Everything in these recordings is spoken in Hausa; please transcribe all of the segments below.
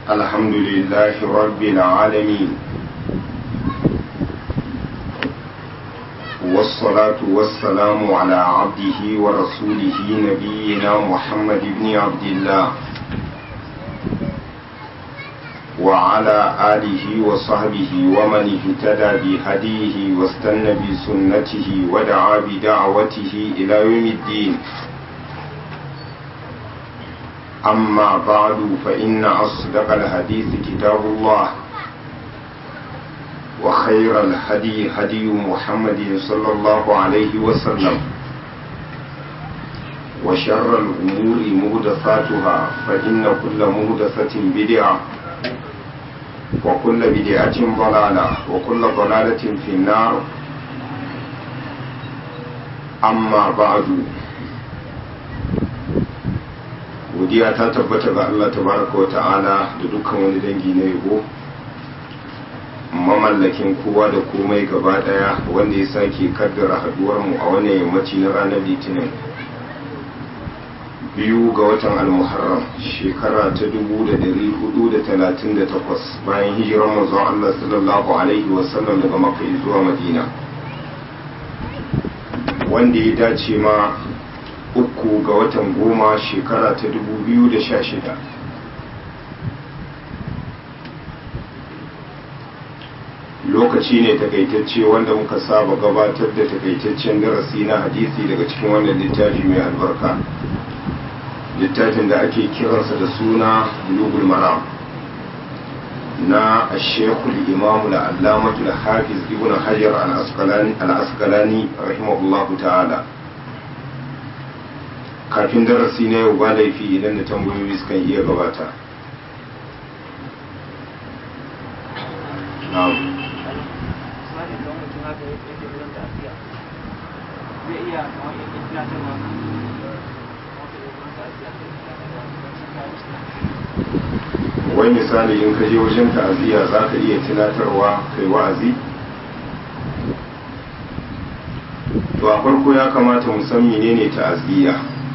الحمد لله رب العالمين والصلاة والسلام على عبده ورسوله نبينا محمد بن عبد الله وعلى آله وصحبه ومن اهتدى بهديه واستنى بسنته ودعا بدعوته إلى يوم الدين أما بعد فإن أصدق الحديث كتاب الله وخير الهدي هدي محمد صلى الله عليه وسلم وشر الأمور مهدفاتها فإن كل مهدفة بدعة وكل بدعة ضلالة وكل ضلالة في النار أما بعد godiya ta tabbata ga Allah tabaraka wa ta'ala da dukkan wani dangi na yabo mamallakin kowa da komai gaba daya wanda ya sake kaddara haduwar mu a wannan yammaci na ranar litinin biyu ga watan almuharram shekara ta 1438 bayan hijirar manzon Allah sallallahu alaihi wasallam daga makka zuwa madina wanda ya dace ma uku ga watan goma shekara ta 2016 lokaci ne takaitacce wanda muka saba gabatar da takaitaccen darasi na hadisi daga cikin wannan littafi mai albarka littafin da ake kiransa da suna bulugul maram na ashekul imamu da allamatu da hafiz ibn hajar al-asqalani rahimahullahu ta'ala kafin darasi na yau ba laifi idan da tambayoyi sukan iya gabata na'am wai misali in ka je wajen ta'aziyya za ka iya tunatarwa kai wa'azi to a farko ya kamata mu san menene ta'aziyya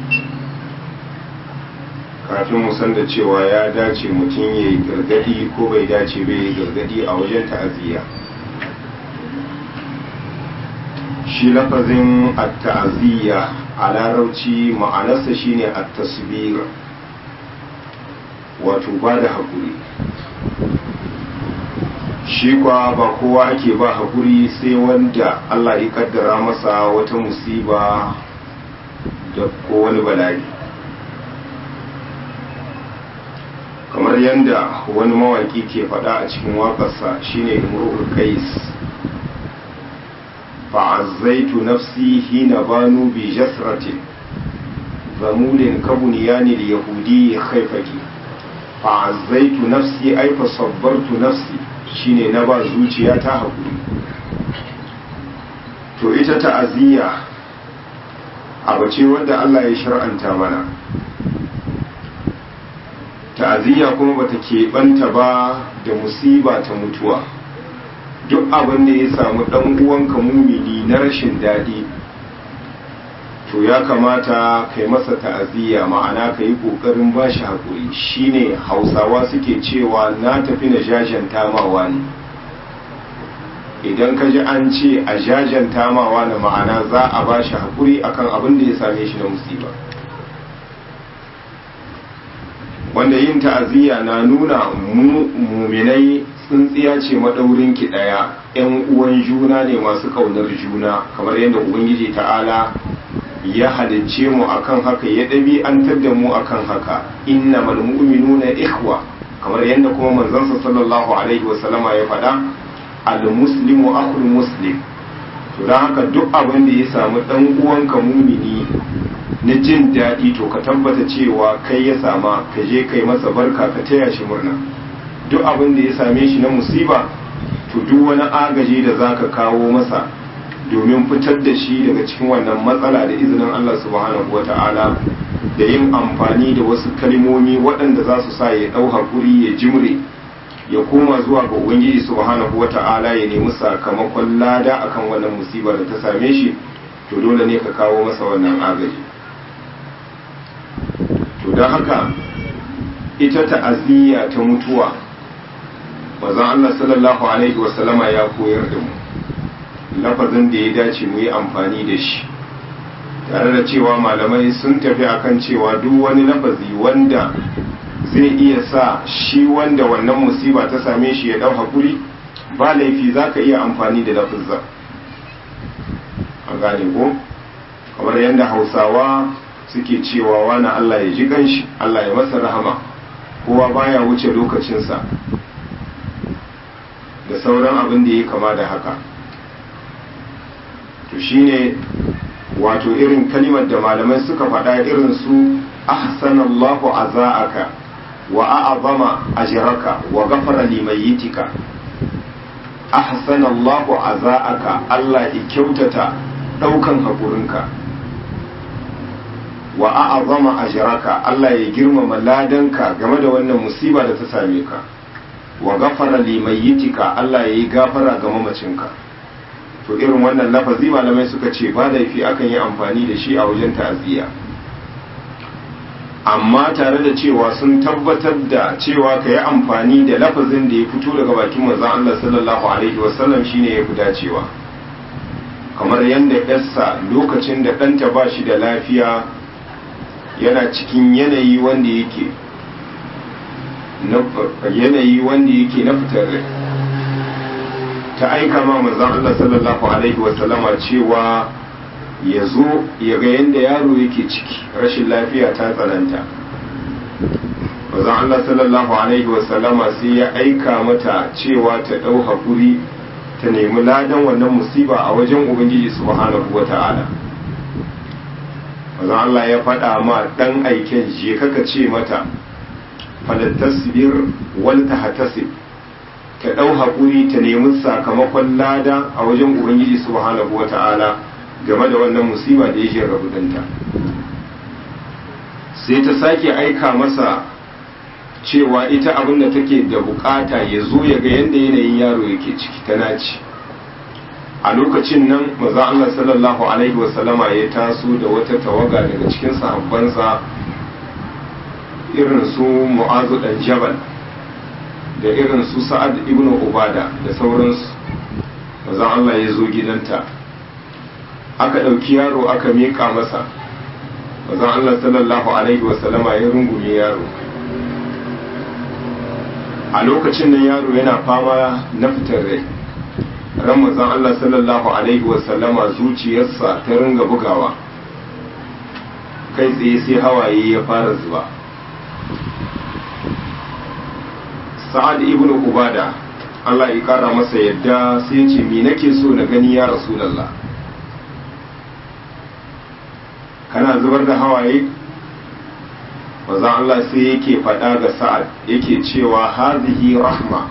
kafin mu san da cewa ya dace mutum ya yi gargadi ko bai dace bai yi gargadi a wajen ta'aziyya shi lafazin at-ta'aziyya a larauci ma'anarsa shine at-tasbir wato ba da haƙuri shi kwa ba kowa ake ba haƙuri sai wanda Allah ya kaddara masa wata musiba da ko wani bala'i kamar yadda wani mawaƙi ke faɗa a cikin waƙarsa shine imru'ul qais fa'azzaitu nafsi hina banu bi jasratin zamulin kabuniyani da yahudi haifaki fa'azzaitu nafsi ai fa sabbartu nafsi shine na ba zuciya ta haƙuri to ita ta'aziyya abu ce wanda Allah ya shar'anta mana ta'aziyya kuma bata keɓanta ba da musiba ta mutuwa duk abin da ya samu ɗan uwanka mumini na rashin daɗi to ya kamata kai masa ta'aziyya ma'ana ka yi ƙoƙarin ba shi haƙuri shine hausawa suke cewa na tafi na jajanta mawa ne idan ka ji an ce a jajanta mawa na ma'ana za a ba shi haƙuri akan abin da ya same shi na musiba wanda yin ta'aziyya na nuna muminai tsintsiya ce maɗaurin ki ɗaya 'yan uwan juna ne masu ƙaunar juna kamar yadda ubangiji ta'ala ya halicce mu akan haka ya ɗabi'antar da mu akan haka inna mu'minuna ikhwa kamar yadda kuma manzansa sallallahu alaihi wasallama ya faɗa al-muslimu akhul muslim to don haka duk abin da ya samu ɗan uwanka mumini na jin daɗi to ka tabbata cewa kai ya sama ka je kai masa barka ka taya shi murna duk abin da ya same shi na musiba to duk wani agaji da za ka kawo masa domin fitar da shi daga cikin wannan matsala da izinin Allah subhanahu wa ta'ala da yin amfani da wasu kalmomi waɗanda za su sa ya ɗau haƙuri ya jimre ya koma zuwa ga ubangiji subhanahu wa ta'ala ya nemi sakamakon lada akan wannan musiba da ta same shi to dole ne ka kawo masa wannan agaji to don haka ita ta'aziyya ta mutuwa manzon Allah sallallahu alaihi wasallama ya koyar da mu lafazin da ya dace mu yi amfani da shi tare da cewa malamai sun tafi akan cewa duk wani lafazi wanda zai iya sa shi wanda wannan musiba ta same shi ya dau hakuri ba laifi za ka iya amfani da lafazin a gane ko kamar yadda hausawa suke cewa wani Allah ya ji ganshi Allah ya masa rahama kowa baya wuce lokacinsa da sauran abin da ya kama da haka to shine wato irin kalimar da malamai suka faɗa irin su ahsanallahu aza'aka wa a'azama ajraka wa ghafara limayyitika ahsanallahu aza'aka Allah ya kyautata daukan hakurinka wa a'azama ajraka Allah ya girmama ladanka game da wannan musiba da ta same ka wa ghafara limayyitika Allah ya yi gafara ga mamacinka to irin wannan lafazi malamai suka ce ba laifi akan yi amfani da shi a wajen ta'aziyya amma tare da cewa sun tabbatar da cewa ka yi amfani da lafazin da ya fito daga bakin manzon Allah sallallahu alaihi wasallam shine ya fi dacewa kamar yadda yarsa lokacin da ɗanta ba shi da lafiya yana cikin yanayi wanda yake yanayi wanda yake na fitar rai ta aika ma manzon Allah sallallahu alaihi wasallama cewa ya zo ya ga yadda yaro yake ciki rashin lafiya ta tsananta manzon Allah sallallahu alaihi wasallama sai ya aika mata cewa ta ɗau haƙuri ta nemi ladan wannan musiba a wajen ubangiji subhanahu wa ta'ala manzon Allah ya faɗa ma ɗan aiken je kaka ce mata falattasbir wal tahtasib ta ɗau haƙuri ta nemi sakamakon lada a wajen ubangiji subhanahu wa ta'ala game da wannan musiba da yake rabu danta sai ta sake aika masa cewa ita abin da take da bukata ya zo ya ga yadda yanayin yaro yake ciki ta naci a lokacin nan maza Allah sallallahu alaihi wasallama ya taso da wata tawaga daga cikin sahabbansa irin su mu'azu dan jabal da irin su sa'ad ibn ubada da sauransu maza Allah ya zo gidanta aka ɗauki yaro aka miƙa masa maza Allah sallallahu alaihi wasallama ya rungume yaro a lokacin nan yaro yana fama na fitar rai ran manzon Allah sallallahu alaihi wasallama zuciyarsa ta ringa bugawa kai tsaye sai hawaye ya fara zuba sa'ad ibn ubada Allah ya kara masa yadda sai ce me nake so na gani ya rasulullah kana zubar da hawaye maza Allah sai yake faɗa ga sa'ad yake cewa hazihi rahma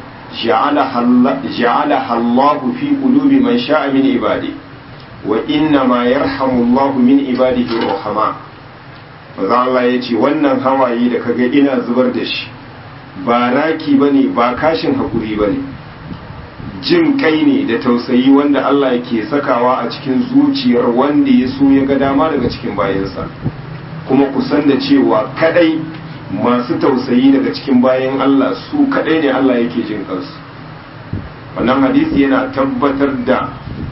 ja'ala Allahu fi qulubi man sha'a min ibadi wa inna ma yarhamu Allahu min ibadihi rahama maza Allah yace wannan hawaye da kaga ina zubar da shi ba raki bane ba kashin hakuri bane jin kai ne da tausayi wanda Allah yake sakawa a cikin zuciyar wanda ya so ya ga dama daga cikin bayansa kuma kusan da cewa kadai masu tausayi daga cikin bayan Allah su kadai ne Allah yake jin kansu wannan hadisi yana tabbatar da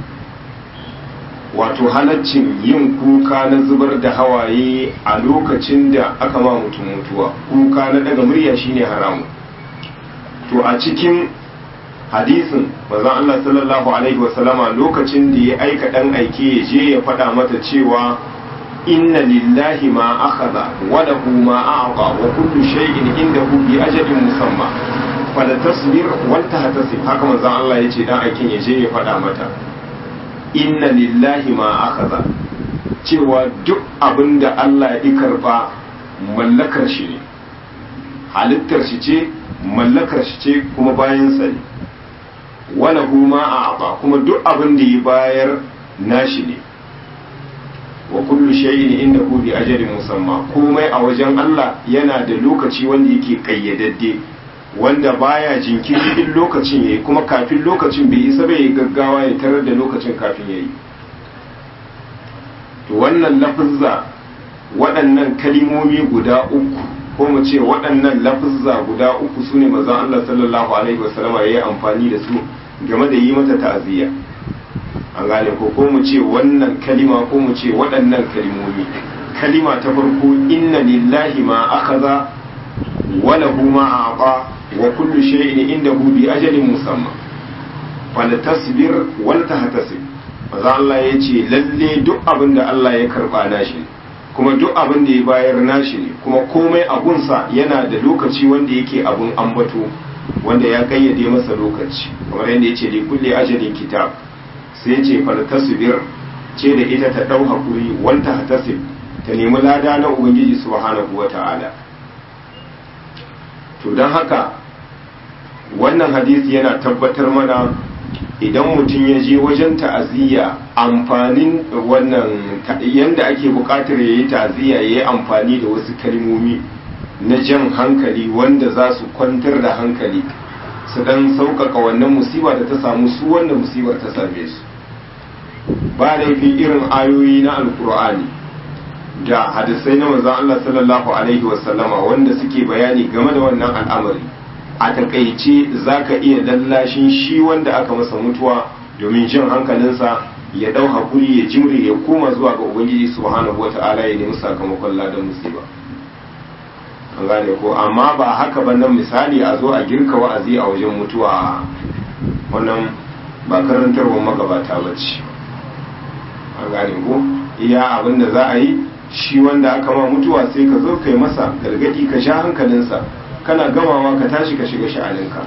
wato halaccin yin kuka na zubar da hawaye a lokacin da aka ma mutum mutuwa kuka na daga murya shine haramu to a cikin hadisin manzon Allah sallallahu alaihi wasallama lokacin da ya aika dan aike ya je ya faɗa mata cewa inna lillahi ma akhadha wa lahu ma a'ta wa kullu shay'in indahu bi ajalin musamma fala tasbir wal tahtasib haka manzon Allah yace dan aikin ya je ya faɗa mata inna lillahi ma akhadha cewa duk abinda Allah ya karba mallakar shi ne halittar shi ce mallakar shi ce kuma bayan sa ne wala ma a'ta kuma duk abin da ya bayar nashi ne wa kullu shay'in indahu bi ajalin musamma komai a wajen Allah yana da lokaci wanda yake kayyadadde wanda baya jinkiri in lokacin yayi kuma kafin lokacin bai isa bai gaggawa ya tarar da lokacin kafin yayi to wannan lafazza waɗannan kalimomi guda uku ko mu ce waɗannan lafuzza guda uku su ne mazan Allah sallallahu alaihi wasallama ya yi amfani da su game da yi mata ta'aziyya an gane ko ko mu ce wannan kalima ko mu ce waɗannan kalimomi kalima ta farko inna lillahi ma akhadha wa lahu ma a'ta wa kullu shay'in indahu bi ajalin musamma fal tasbir wal tahtasib maza Allah ya ce lalle duk abin da Allah ya karba nashi ne kuma duk abin da ya bayar nashi ne kuma komai abunsa yana da lokaci wanda yake abun ambato wanda ya kayyade masa lokaci kamar yadda ya ce li kulli ajalin kitab sai ce faltasbir ce da ita ta dau hakuri wanta hatasib ta nemi lada na ubangiji subhanahu wata'ala to don haka wannan hadisi yana tabbatar mana idan mutum ya je wajen ta'aziyya amfanin wannan yanda ake bukatar ya yi ta'aziyya ya yi amfani da wasu kalmomi na jan hankali wanda za su kwantar da hankali su dan sauƙaƙa wannan musiba da ta samu su wanda musibar ta same su ba laifi irin ayoyi na alkur'ani da hadisai na manzon Allah sallallahu alaihi wasallama wanda suke bayani game da wannan al'amari a takaice za ka iya lallashin shi wanda aka masa mutuwa domin jin hankalinsa ya ɗau hakuri ya jimri ya koma zuwa ga ubangiji subhanahu wa ta'ala ya nemi sakamakon ladan musiba an gane ko amma ba haka ba nan misali a zo a girka wa'azi a wajen mutuwa wannan ba karantarwar magabata ba ce an gane ko iya abin da za a yi shi wanda aka ma mutuwa sai ka zo kai masa gargadi ka sha hankalinsa kana gamawa ka tashi ka shiga sha'aninka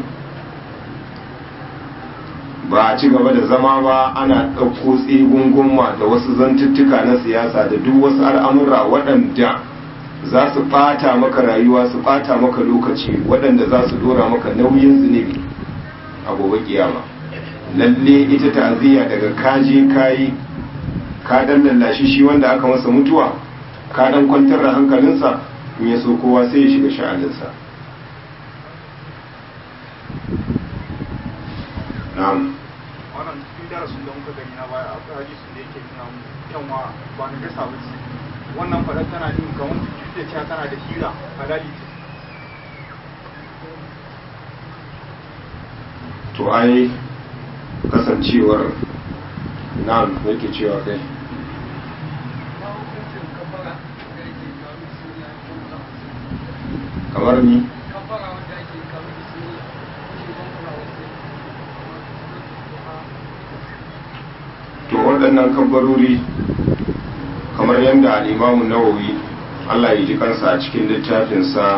ba a ci gaba da zama ba ana ɗauko tsegungunma da wasu zantuttuka na siyasa da duk wasu al'amura waɗanda za su ɓata maka rayuwa su ɓata maka lokaci waɗanda za su dora maka nauyin zunubi a gobe kiyama lalle ita ta'aziyya daga kaje kayi ka dan lallashi shi wanda aka masa mutuwa ka dan kwantar da hankalinsa in ya so kowa sai ya shiga sha'aninsa na'am wannan cikin darasin da muka gani na baya akwai hadisin da yake nuna mu kyanwa ba na gasa ba ce wannan fadar tana nuna kamar duk da cewa tana da hira halali ce to ai kasancewar na'am yake cewa kai kamar ni to waɗannan kabbarori kamar yadda al'imamu nawawi Allah ya ji kansa a cikin littafinsa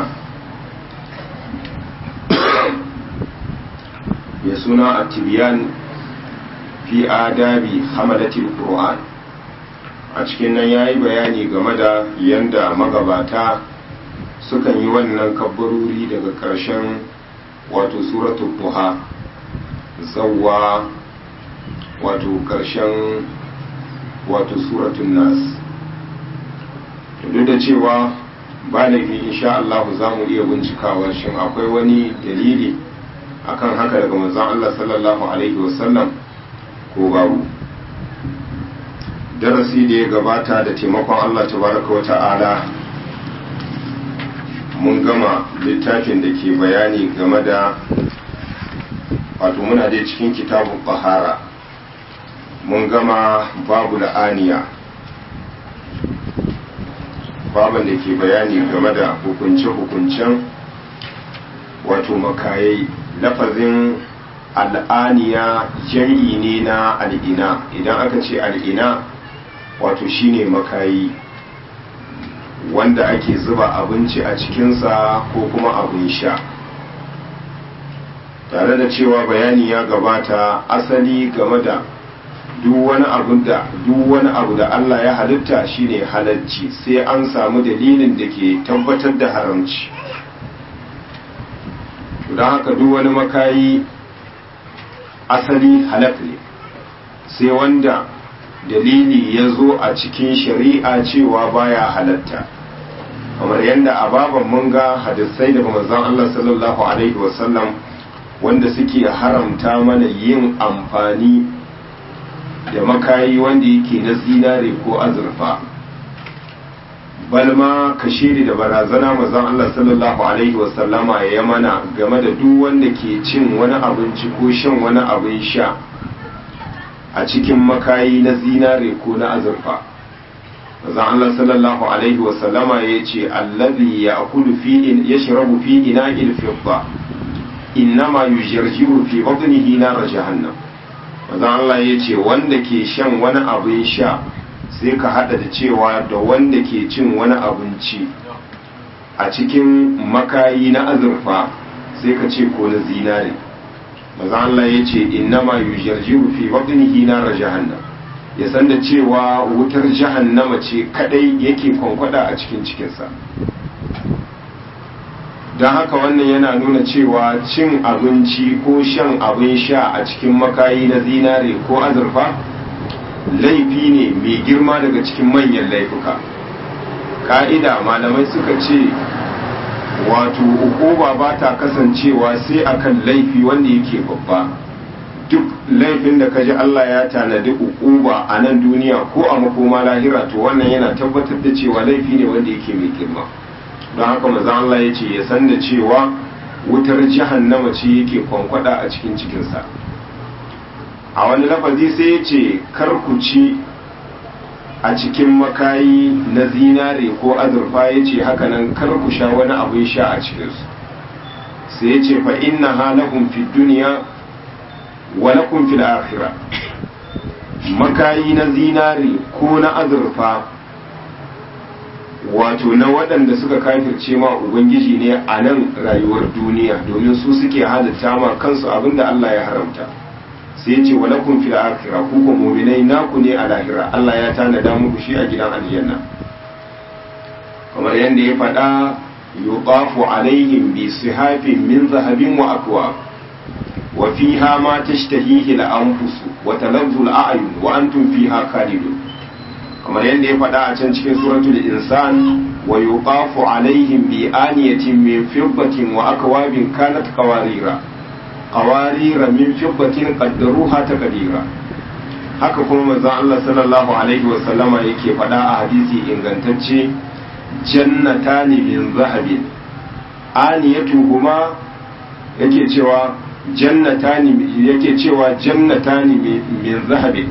ya suna a tibiyan fi adabi hamadatil qur'an a cikin nan ya yi bayani game da yadda magabata sukan yi wannan kabbarori daga ƙarshen wato suratul duha zawwa wato ƙarshen wato suratun nas duk da cewa ba laifi insha Allah za mu iya bincikawa shin akwai wani dalili akan haka daga manzon Allah sallallahu alaihi wasallam ko babu darasi da ya gabata da taimakon Allah tabaraka wa ta'ala mun gama littafin da ke bayani game da wato muna dai cikin kitabun bahara mun gama babu la'aniya baban da ke bayani game da hukunce-hukuncen wato makayai lafazin al'aniya jam'i ne na al'ina idan aka ce al'ina wato shine makayi wanda ake zuba abinci a cikinsa ko kuma abin sha tare da cewa bayani ya gabata asali game da duk wani abu da duk wani abu da Allah ya halitta shine halarci sai an samu dalilin da ke tabbatar da haramci don haka duk wani makayi asali halak ne sai wanda dalili ya zo a cikin shari'a cewa baya halatta kamar yadda a baban mun ga hadisai daga manzon Allah sallallahu alaihi wasallam wanda suke haramta mana yin amfani da makayi wanda yake na zinare ko azurfa balma kashiri da barazana mazan Allah sallallahu alaihi wasallama ya mana game da duk wanda ke cin wani abinci ko shan wani abin sha a cikin makayi na zinare ko na azurfa mazan Allah sallallahu alaihi wasallama ya ce allazi ya akulu fi in yashrabu fi ina'il fidda innama yujarjiru fi batnihi nar jahannam mazan Allah ya ce wanda ke shan wani abin sha sai ka hada da cewa da wanda ke cin wani abinci a cikin makayi na azurfa sai ka ce ko na zinare maza Allah ya ce innama yujarjiru fi batnihi nar jahannam ya san da cewa wutar jahannama ce kadai yake kwankwada a cikin cikinsa don haka wannan yana nuna cewa cin abinci ko shan abin sha a cikin makayi na zinare ko azurfa laifi ne mai girma daga cikin manyan laifuka ka'ida malamai suka ce wato ukuba ba ta kasancewa sai akan laifi wanda yake babba duk laifin da kaji Allah ya tanadi ukuba a nan duniya ko a makoma lahira to wannan yana tabbatar da cewa laifi ne wanda yake mai girma don haka maza Allah ya ce ya san da cewa wutar jahannama ce yake kwankwada a cikin cikinsa a wani lafazi sai ya ce ku ci a cikin makayi na zinare ko azurfa ya ce hakanan ku sha wani abin sha a cikinsu sai ya ce fa inna halahum fi duniya wa lakum fil akhirah makayi na zinare ko na azurfa wato na waɗanda suka kafirce ma ubangiji ne a nan rayuwar duniya domin su suke halitta ma kansu abinda Allah ya haramta sai ya ce wa lakum fil akhirah ku ko mu'minai naku ne a lahira Allah ya tanada muku shi a gidan aljanna kamar yadda ya faɗa yuqafu alaihim bi sihafin min zahabin wa akwab wa fiha ma tashtahihi al-anfus wa talazzu al-a'yun wa antum fiha khalidun kamar yadda ya faɗa a can cikin suratul insan wa yuqafu alaihim bi aniyatin min fiddatin wa akwabin kanat qawarira qawarira min fiddatin qaddaruha taqdira haka kuma manzon Allah sallallahu alaihi wa sallama yake faɗa a hadisi ingantacce jannatani min zahabin aniyatuhuma yake cewa jannatani yake cewa jannatani min zahabin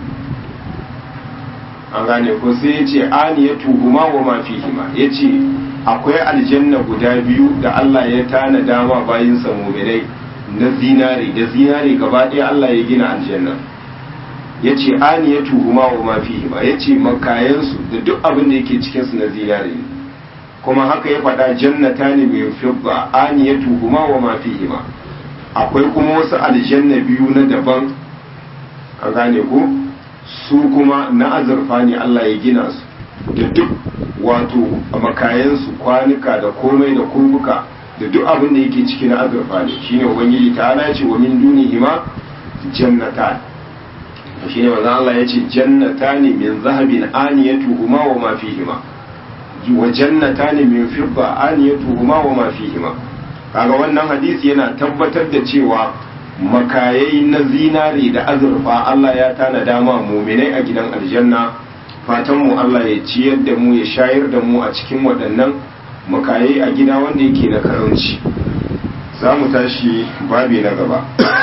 an gane ko sai ya ce aniyatu huma wa ma fihima ya ce akwai aljanna guda biyu da Allah ya tana dama bayin sa mu'minai na zinari da zinari gaba ɗaya Allah ya gina aljanna ya ce aniyatu huma wa ma fihima ya ce makayansu da duk abin da yake cikin su na zinari ne kuma haka ya faɗa jannata ne mai fibba aniyatu huma wa ma fihima akwai kuma wasu aljanna biyu na daban an gane ko su kuma na azurfa ne Allah ya gina su da duk wato makayansu kwanuka da komai da kurbuka da duk abin da yake ciki na azurfa ne shine ubangiji ta ala ce wa min dunihima jannatan shine manzo Allah ya ce jannatani min zahabin aniyatuhuma wa ma fihima wa jannatani min fidda aniyatuhuma wa ma fihima kaga wannan hadisi yana tabbatar da cewa makayai na zinari da azurfa Allah ya tana dama muminai a gidan aljanna fatan mu Allah ya ciyar da mu ya shayar da mu a cikin waɗannan makayai a gida wanda yake na karanci za mu tashi babi na gaba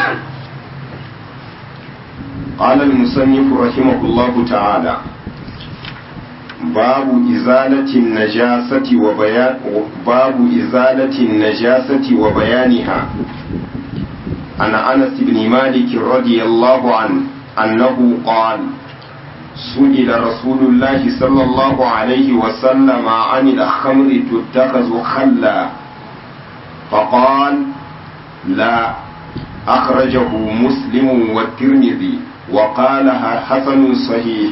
قال المصنف رحمه الله تعالى باب إزالة النجاسة وبيان باب إزالة النجاسة وبيانها عن أنس بن مالك رضي الله عنه أنه قال سئل رسول الله صلى الله عليه وسلم عن الخمر تتخذ خلا فقال لا أخرجه مسلم والترمذي وقالها حسن صحيح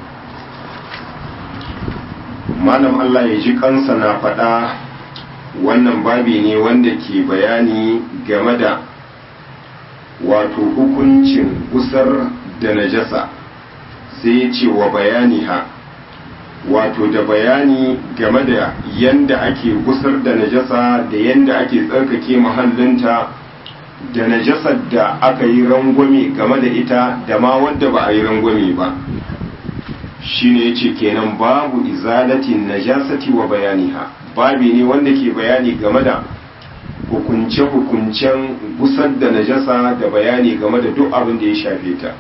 malam Allah ya ji kansa na faɗa wannan babi ne wanda ke bayani game da wato hukuncin gusar da najasa sai ya ce wa bayani ha wato da bayani game da yanda ake gusar da najasa da yanda ake tsarkake mahallinta da najasar da aka yi rangwame game da ita da ma wadda ba a yi rangwame ba shine yace kenan babu izalatin najasati wa bayaniha babi ne wanda ke bayani game da hukunce-hukuncen gusar da najasa da bayani game da duk abin da ya shafe ta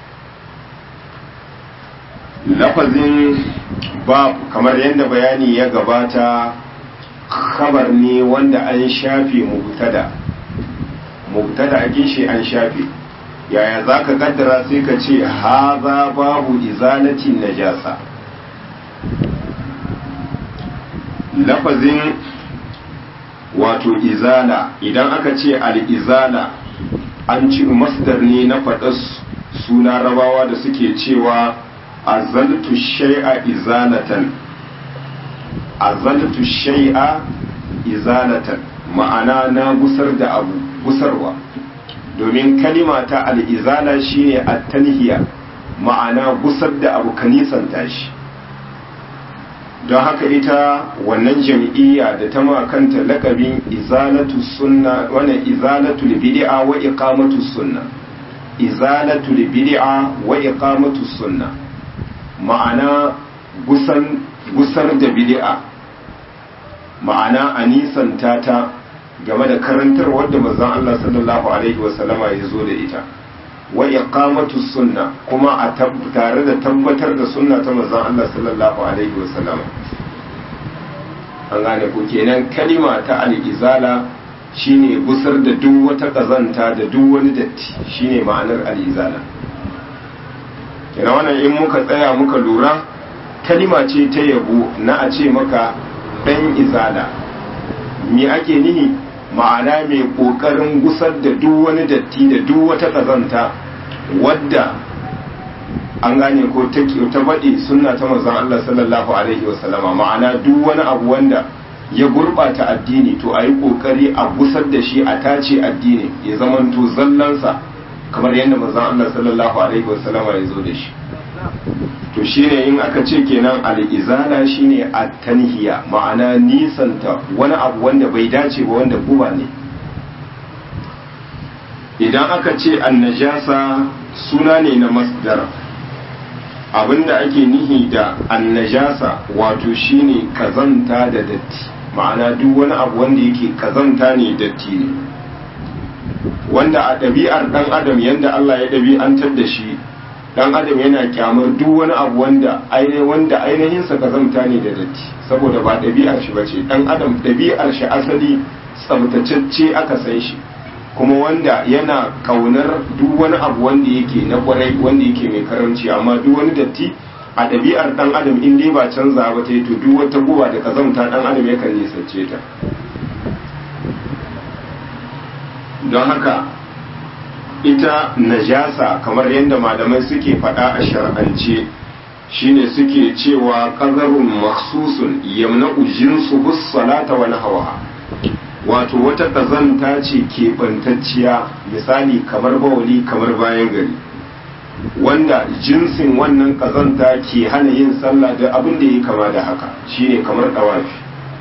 lafazin bab kamar yadda bayani ya gabata khabar ne wanda an shafe mubtada mubtada a shi an shafe yaya za ka kaddara sai ka ce haza babu izalatin najasa lafazin wato izala idan aka ce al'izala an ci masdar ne na faɗa suna rabawa da suke cewa azaltu shay'a izalatan azaltu shay'a izalatan ma'ana na gusar da abu gusarwa domin kalima ta al'izala shine at-tanhiya ma'ana gusar da abu kanisanta shi don haka ita wannan jam'iyya da ta makanta lakabin izalatu sunna wannan izalatu bid'a wa iqamatu sunna izalatu bid'a wa iqamatu sunna ma'ana gusan gusar da bid'a ma'ana anisanta ta game da karantar wadda manzon Allah sallallahu alaihi wasallama ya zo da ita wa iqamatu sunna kuma a tare da tabbatar da sunna ta manzon Allah sallallahu alaihi wasallam an gane ku kenan kalima ta al-izala shine gusar da duk wata kazanta da duk wani datti shine ma'anar al-izala kenan wannan in muka tsaya muka lura kalima ce ta yabo na a ce maka dan izala me ake nihi ma'ana mai kokarin gusar da duk wani datti da duk wata kazanta wadda an gane ko ta baɗi sunna ta manzon Allah sallallahu alaihi wasallama ma'ana duk wani abu wanda ya gurɓata addini to a yi ƙoƙari a gusar da shi a tace addini ya zamanto zallansa kamar yadda manzon Allah sallallahu alaihi wasallama ya zo da shi to shine in aka ce kenan al'izala shine at-tanhiya ma'ana nisanta wani abu wanda bai dace ba wanda guba ne idan aka ce annajasa suna ne na masdar abinda ake nihi da annajasa wato shine kazanta da datti ma'ana duk wani abu wanda yake kazanta ne datti ne wanda a ɗabi'ar ɗan adam yadda Allah ya ɗabi'antar da shi dan adam yana kyamar duk wani abu wanda wanda ainihinsa kazanta ne da datti saboda ba ɗabi'ar shi bace dan adam ɗabi'ar shi asali tsabtacecce aka san shi kuma wanda yana kaunar duk wani abu wanda yake na kwarai wanda yake mai karamci amma duk wani datti a ɗabi'ar dan adam in dai ba canza ba ta yi to duk wata guba da kazamta dan adam yakan nisance ta don haka ita najasa kamar yadda malamai suke faɗa a shar'ance shine suke cewa ƙazarun maksusun yamna'u jinsu bus salata wa hawa wato wata ƙazanta ce keɓantacciya misali kamar bawali kamar bayan gari wanda jinsin wannan ƙazanta ke hana yin sallah da abin da ya kama da haka shine kamar ɗawafi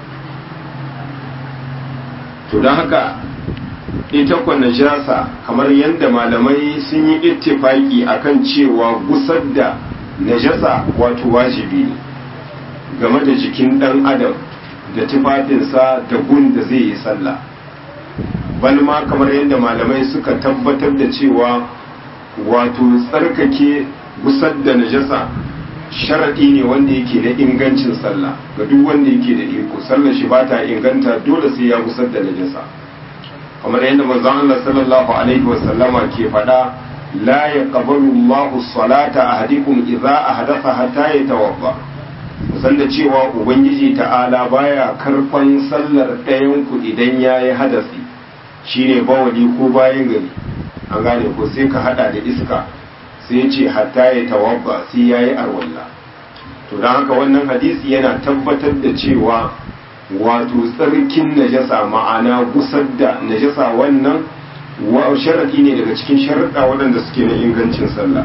to don haka ita kwa najasa kamar yadda malamai sun yi ittifaki akan cewa gusar da najasa wato wajibi ne game da jikin ɗan adam da tufafinsa da gun da zai yi sallah balma kamar yadda malamai suka tabbatar da cewa wato tsarkake gusar da najasa sharaɗi ne wanda yake da ingancin sallah ga duk wanda yake da iko sallar shi ba ta inganta dole sai ya gusar da najasa kamar yadda manzon Allah sallallahu alaihi wa sallama ke faɗa la yaqbalu Allahu salata ahadikum idza ahdatha hatta yatawadda san da cewa ubangiji ta'ala baya karfan sallar ɗayan ku idan yayi hadasi shine bawali ko bayan gari an gane ko sai ka hada da iska sai ce hatta ya tawabba sai yayi arwalla to dan haka wannan hadisi yana tabbatar da cewa wato tsarkin najasa ma'ana gusar da najasa wannan wa sharadi ne daga cikin sharaɗa waɗanda suke na ingancin sallah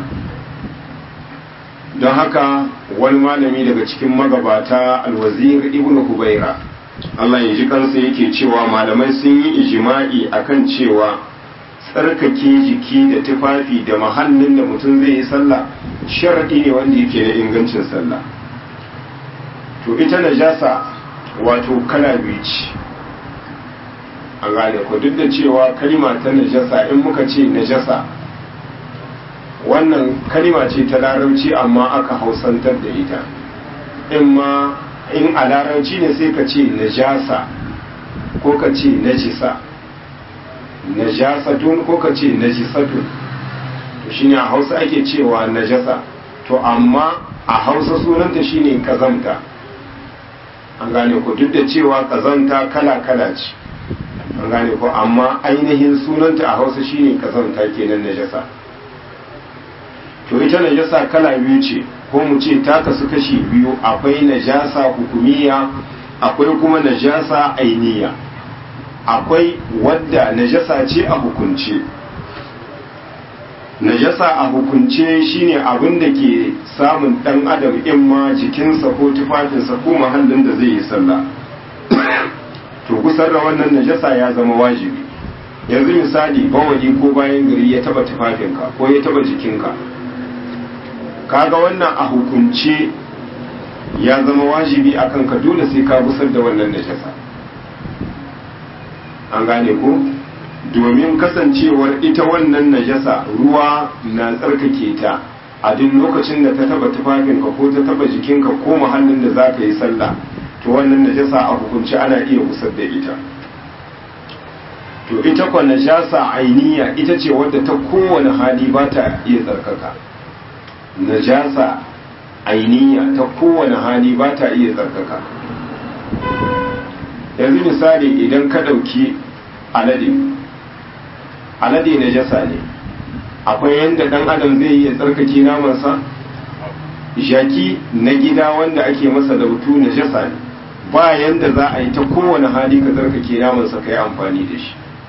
don haka wani malami daga cikin magabata alwazir ibn hubaira Allah ya ji kansa yake cewa malamai sun yi ijima'i akan cewa tsarkake jiki da tufafi da mahallin da mutum zai yi sallah sharaɗi ne wanda yake da ingancin sallah to ita najasa wato kala biyu ce a gane ku duk da cewa kalima ta najasa in muka ce najasa wannan kalima ce ta larabci amma aka hausantar da ita in ma in a larabci ne sai ka ce najasa ko ka ce najisa najasatun ko ka ce najisatun to shine a hausa ake cewa najasa to amma a hausa sunanta shine kazamta an gane ko duk da cewa kazanta kala-kala ce an gane ko amma ainihin sunanta a hausa shine kazanta kenan najasa to ita najasa kala biyu ce ko mu ce ta kasu kashi biyu akwai najasa hukumiya akwai kuma najasa ainiya akwai wadda najasa ce a hukunce najasa a hukunce shine abin da ke samun dan adam in ma jikinsa ko tufafinsa ko mahallin da zai yi sallah to kusar da wannan najasa ya zama wajibi yanzu misali bawali ko bayan gari ya taba tufafinka ko ya taba jikinka kaga wannan a hukunce ya zama wajibi akan ka dole sai ka gusar da wannan najasa an gane ko domin kasancewar ita wannan najasa ruwa na tsarkake ta a duk lokacin da ta taba tufafinka ko ta taba jikinka ko muhallin da za ka yi sallah to wannan najasa a hukunci ana iya gusar da ita to ita kwa najasa ainiya ita ce wadda ta kowane hali ba ta iya tsarkaka najasa ainiya ta kowane hali ba ta iya tsarkaka yanzu misali idan ka ɗauki alade alade najasa ne akwai yadda ɗan adam zai iya tsarkake namansa jaki na gida wanda ake masa lautu najasa ne ba yanda za a yi ta kowane hali ka tsarkake namansa ka yi amfani da shi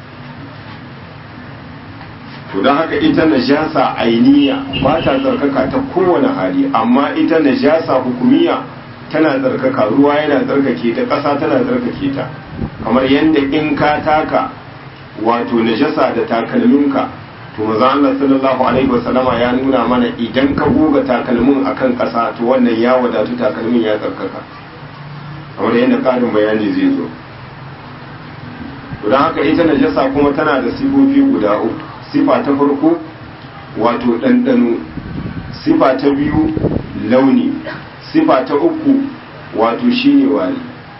to don haka ita najasa ainiya ba ta tsarkaka ta kowane hali amma ita najasa hukumiya tana tsarkaka ruwa yana tsarkake ta ƙasa tana tsarkake ta kamar yadda in ka taka wato najasa da takalminka to maza Allah sallallahu alaihi wasallama ya nuna mana idan ka goga takalmin akan ƙasa to wannan ya wadatu takalmin ya tsarkaka kamar yadda ƙarin bayani zai zo to don haka ita najasa kuma tana da sifofi guda uku sifa ta farko wato ɗanɗano sifa ta biyu launi sifa ta uku wato shine wari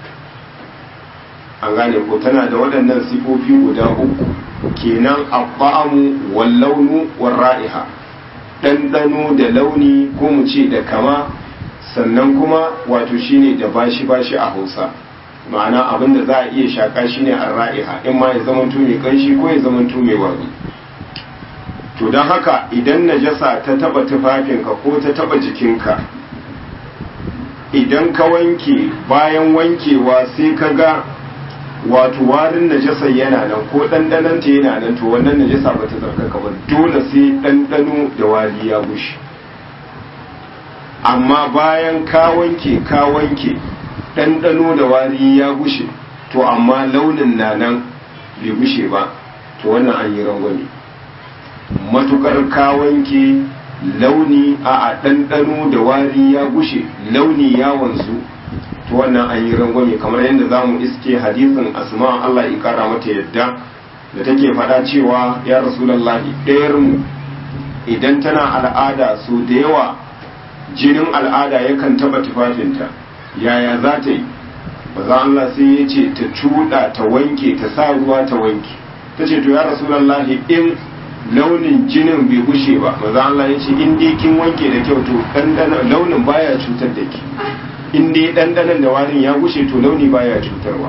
an gane ko tana da waɗannan sifofi guda uku kenan abba'amu wal launu wal ra'iha ɗanɗano da launi ko mu ce da kama sannan kuma wato shine da bashi bashi a hausa ma'ana abin da za a iya shaka shine a ra'iha in ma ya zama mai kanshi ko ya zama mai wari to don haka idan najasa ta taba tufafinka ko ta taba jikinka idan ka wanke bayan wankewa sai ka ga wato warin najasa yana nan ko ɗanɗananta yana nan to wannan najasa ba ta tsarkaka ba dole sai ɗanɗano da wari ya bushe amma bayan ka wanke ka wanke ɗanɗano da wari ya gushe to amma launin na nan bai gushe ba to wannan an yi rangwame matukar ka wanke launi a a ɗanɗano da wari ya gushe launi ya wanzu to wannan an yi rangwame kamar yadda za mu iske hadisin asma Allah ya kara mata yadda da take faɗa cewa ya rasulallahi ɗayarmu idan tana al'ada so da yawa jinin al'ada yakan taɓa tufafinta yaya za ta yi maza Allah sai ya ce ta cuɗa ta wanke ta sa ruwa ta wanke ta ce to ya rasulallahi in launin jinin bai gushe ba maza Allah ya ce in dai kin wanke da kyau to launin baya cutar da ki in dai ɗanɗanon da warin ya gushe to launi baya cutarwa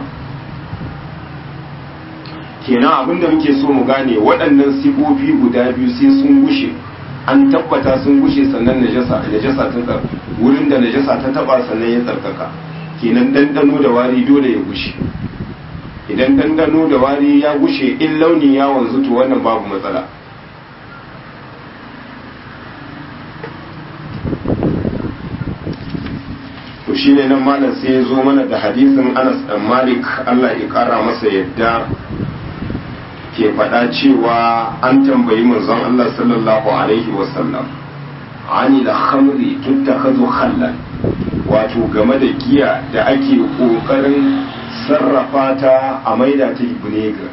kenan abin da muke so mu gane waɗannan sifofi guda biyu sai sun gushe an tabbata sun gushe sannan najasa najasa ta tsar wurin da najasa ta taba sannan ya tsarkaka kenan ɗanɗano da wari dole ya gushe idan ɗanɗano da wari ya gushe in launi ya wanzu to wannan babu matsala to shi ne nan malam sai ya zo mana da hadisin anas dan malik allah ya kara masa yadda ke faɗa cewa an tambayi manzon Allah sallallahu alaihi wasallam ani da khamri tuttakhadhu khallan wato game da giya da ake kokarin sarrafa ta a maida ta vinegar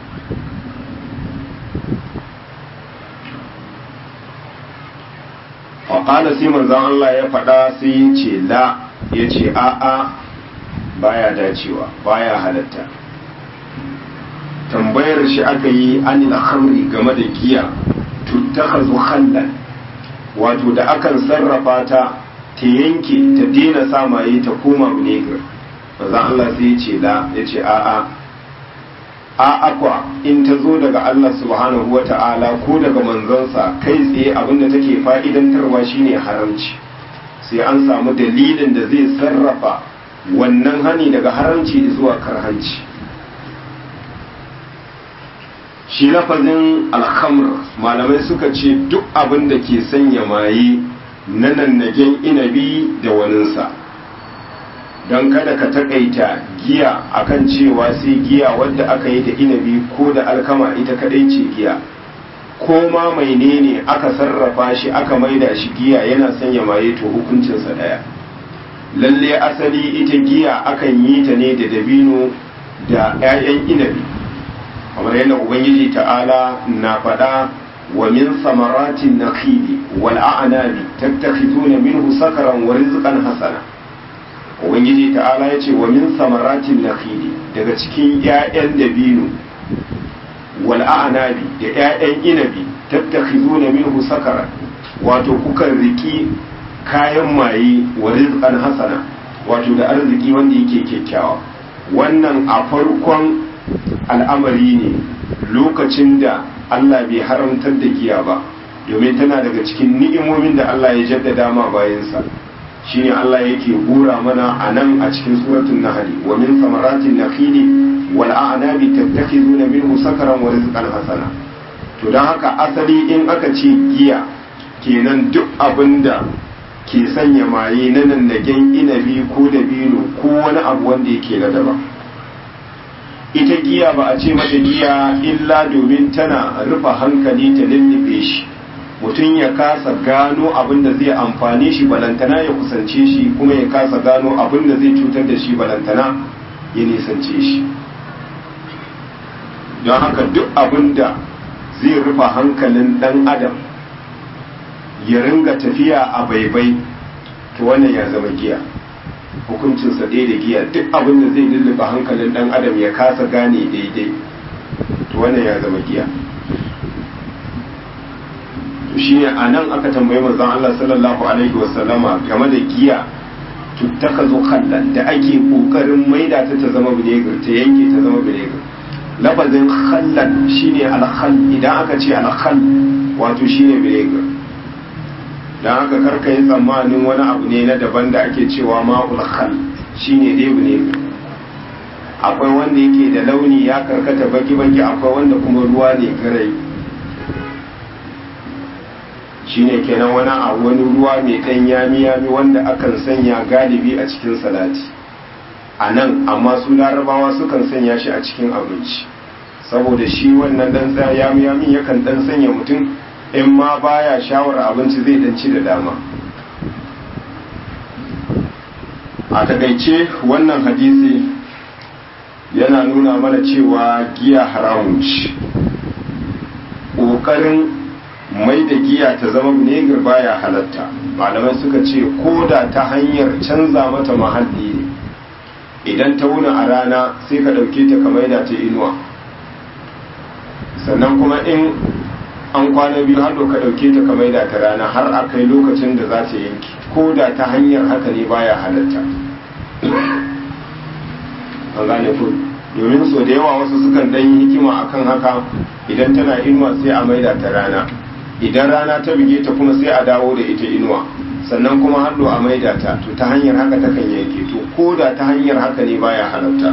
faƙala sai manzon Allah ya faɗa sai ya ce la ya ce a'a baya dacewa baya halatta tambayar shi aka yi anil khamri game da giya tuttakhazu khallan wato da akan sarrafa ta ta yanke ta daina samaye ta koma vinegar manzon Allah sai ya ce la ya ce a'a a akwa in ta zo daga Allah subhanahu wa ta'ala ko daga manzonsa kai tsaye abinda take fa'idantarwa shine haramci sai an samu dalilin da zai sarrafa wannan hani daga haramci zuwa karhanci shi lafazin alhamr malamai suka ce duk abin da ke sanya maye na nannagen inabi da waninsa don kada ka takaita giya akan cewa sai giya wadda aka yi da inabi ko da alkama ita kadai ce giya ko ma mai ne aka sarrafa shi aka maida shi giya yana sanya maye to hukuncinsa daya lalle asali ita giya akan yi ta ne da dabino da 'ya'yan inabi kamar yadda ubangiji ta'ala na faɗa wa min samaratin nakhili wal a'nabi tattakhizuna minhu sakaran wa rizqan hasana ubangiji ta'ala ya ce wa min samaratin nakhili daga cikin 'ya'yan dabino wal a'nabi da 'ya'yan inabi tattakhizuna minhu sakaran wato kukan riki kayan maye wa rizqan hasana wato da arziki wanda yake kyakkyawa wannan a farkon al'amari ne lokacin da Allah bai haramtar da giya ba domin tana daga cikin ni'imomin da Allah ya jaddada ma bayansa shine Allah yake hura mana a nan a cikin suratul nahl wa min samaratin nakhili wal a'nabi tattakhizuna minhu sakaran wa rizqan hasana to dan haka asali in aka ce giya kenan duk abinda ke sanya maye na nannagen inabi ko dabino ko wani abu wanda yake na daban ita giya ba a ce mata giya illa domin tana rufe hankali ta lullube shi mutum ya kasa gano abin da zai amfani shi balantana ya kusance shi kuma ya kasa gano abin da zai cutar da shi balantana ya nisance shi don haka duk abin da zai rufe hankalin dan adam ya ringa tafiya a baibai to wannan ya zama giya hukuncinsa ɗaya da giya duk abin da zai lulluɓe hankalin ɗan adam ya kasa gane daidai to wannan ya zama giya to shi ne a nan aka tambayi manzon Allah sallallahu alaihi wasallama game da giya tuttaka zo kallan da ake kokarin maida ta ta zama vinegar ta yanke ta zama vinegar lafazin khallan shine alkhal idan aka ce alkhal wato shine vinegar don haka karka yi tsammanin wani abu ne na daban da ake cewa ma'ul khal shine dai ne akwai wanda yake da launi ya karkata baki-baki akwai wanda kuma ruwa ne garai shine kenan wani a wani ruwa mai ɗan yami-yami wanda akan sanya galibi a cikin salati a nan amma su larabawa sukan sanya shi a cikin abinci saboda shi wannan dan yami-yami yakan dan sanya mutum in ma baya shawar abinci zai danci da dama a takaice wannan hadisi yana nuna mana cewa giya haramun ce ƙoƙarin mai da giya ta zama vinegar baya halatta malamai suka ce ko da ta hanyar canza mata mahalli ne idan ta wuna a rana sai ka ɗauke ta ka maida ta inuwa sannan kuma in an kwana biyu har ka ɗauke ta ka maida ta rana har a kai lokacin da za ta yanki ko da ta hanyar haka ne baya halatta an gane ku domin so da yawa wasu sukan ɗan yi hikima akan haka idan tana inuwa sai a maida ta rana idan rana ta bige ta kuma sai a dawo da ita inuwa sannan kuma hannu a maida ta to ta hanyar haka ta kan yanke to ko da ta hanyar haka ne baya halatta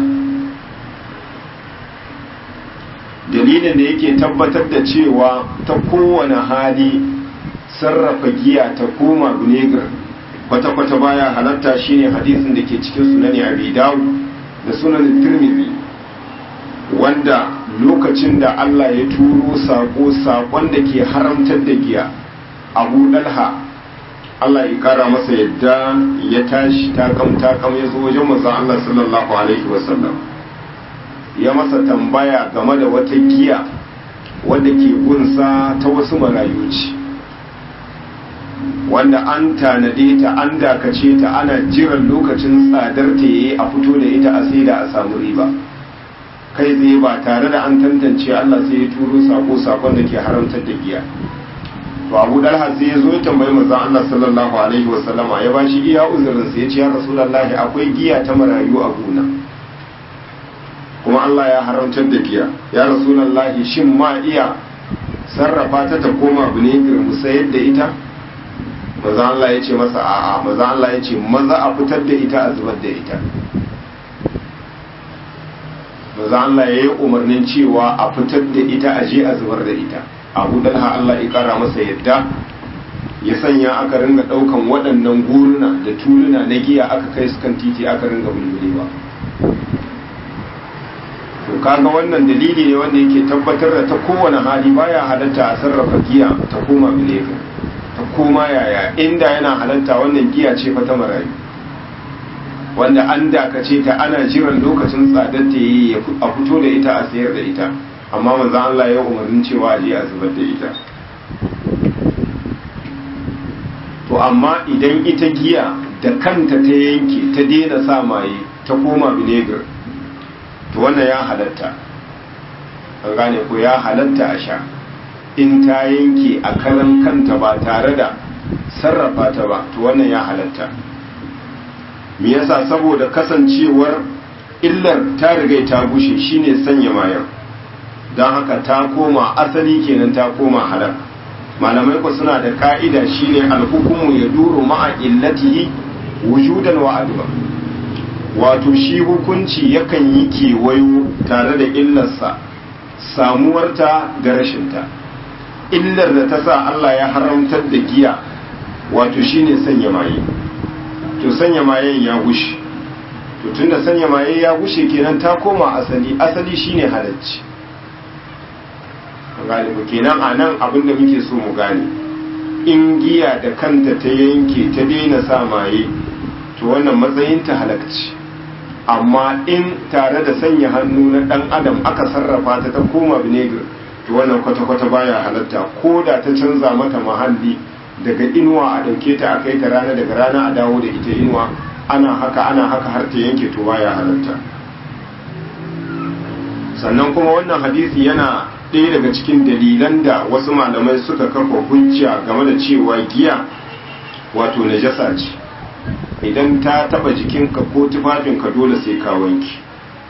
dalilin da yake tabbatar da cewa ta kowane hali sarrafa giya ta koma vinegar kwata-kwata baya halatta shine hadisin da ke cikin sunani abi dawud da sunan tirmidhi wanda lokacin da Allah ya turo sako sakon da ke haramtar da giya abu dalha Allah ya kara masa yadda ya tashi takam takam ya zo wajen manzon Allah sallallahu alaihi wasallam ya masa tambaya game da wata giya wadda ke gunsa ta wasu marayu ce wanda an tanade ta an dakace ta ana jiran lokacin tsadar ta yayi a fito da ita a sai da a samu riba kai tsaye ba tare da an tantance Allah sai ya turo sako sakon da ke haramtar da giya to Abu Dalha sai ya zo ya tambayi manzon Allah sallallahu alaihi wa sallama ya bashi iya uzurin sa ya ce ya Rasulullahi akwai giya ta marayu a gona kuma Allah ya haramtar da giya ya Rasulullahi shin ma iya sarrafa ta ta koma vinegar mu sayar da ita maza Allah ya ce masa a'a maza Allah ya ce maza a fitar da ita a zubar da ita maza Allah ya yi umarnin cewa a fitar da ita a je a zubar da ita abu dalha Allah ya kara masa yadda ya sanya aka ringa daukan waɗannan guruna da tuluna na giya aka kai su kan titi aka ringa bulbulewa to kaga wannan dalili ne wanda yake tabbatar da ta kowane hali baya halatta a sarrafa giya ta koma vinegar ta koma yaya inda yana halatta wannan giya ce fa ta marayu wanda an dakace ta ana jiran lokacin tsadar ta yi a fito da ita a sayar da ita amma manzon Allah ya umarnin cewa a je a zubar da ita to amma idan ita giya da kanta ta yanke ta daina sa maye ta koma vinegar to wannan ya halatta an gane ko ya halatta a sha in ta yanke a karan kanta ba tare da sarrafa ta ba to wannan ya halatta me yasa saboda kasancewar illar ta riga ta gushe shine sanya mayan don haka ta koma asali kenan ta koma halal malamai ku suna da ka'ida shine alhukumu ya duru ma'a illatihi wujudan wa adwa wato shi hukunci yakan yi kewayo tare da illarsa samuwarta da rashinta illar da ta sa Allah ya haramtar da giya wato shine sanya maye to sanya mayen ya gushe to tunda sanya maye ya gushe kenan ta koma asali asali shine halacci galibu kenan a nan abinda muke so mu gane in giya da kanta ta yanke ta daina sa maye to wannan matsayin ta halakci amma in tare da sanya hannu na dan adam aka sarrafa ta ta koma vinegar to wannan kwata-kwata baya halatta ko da ta canza mata mahalli daga inuwa a ɗauke ta a kai ta rana daga rana a dawo da ita inuwa ana haka ana haka har ta yanke to baya halatta sannan kuma wannan hadisi yana ɗaya daga cikin dalilan da wasu malamai suka kafa hujja game da cewa giya wato najasa ce idan ta taba jikinka ko tufafinka dole sai ka wanki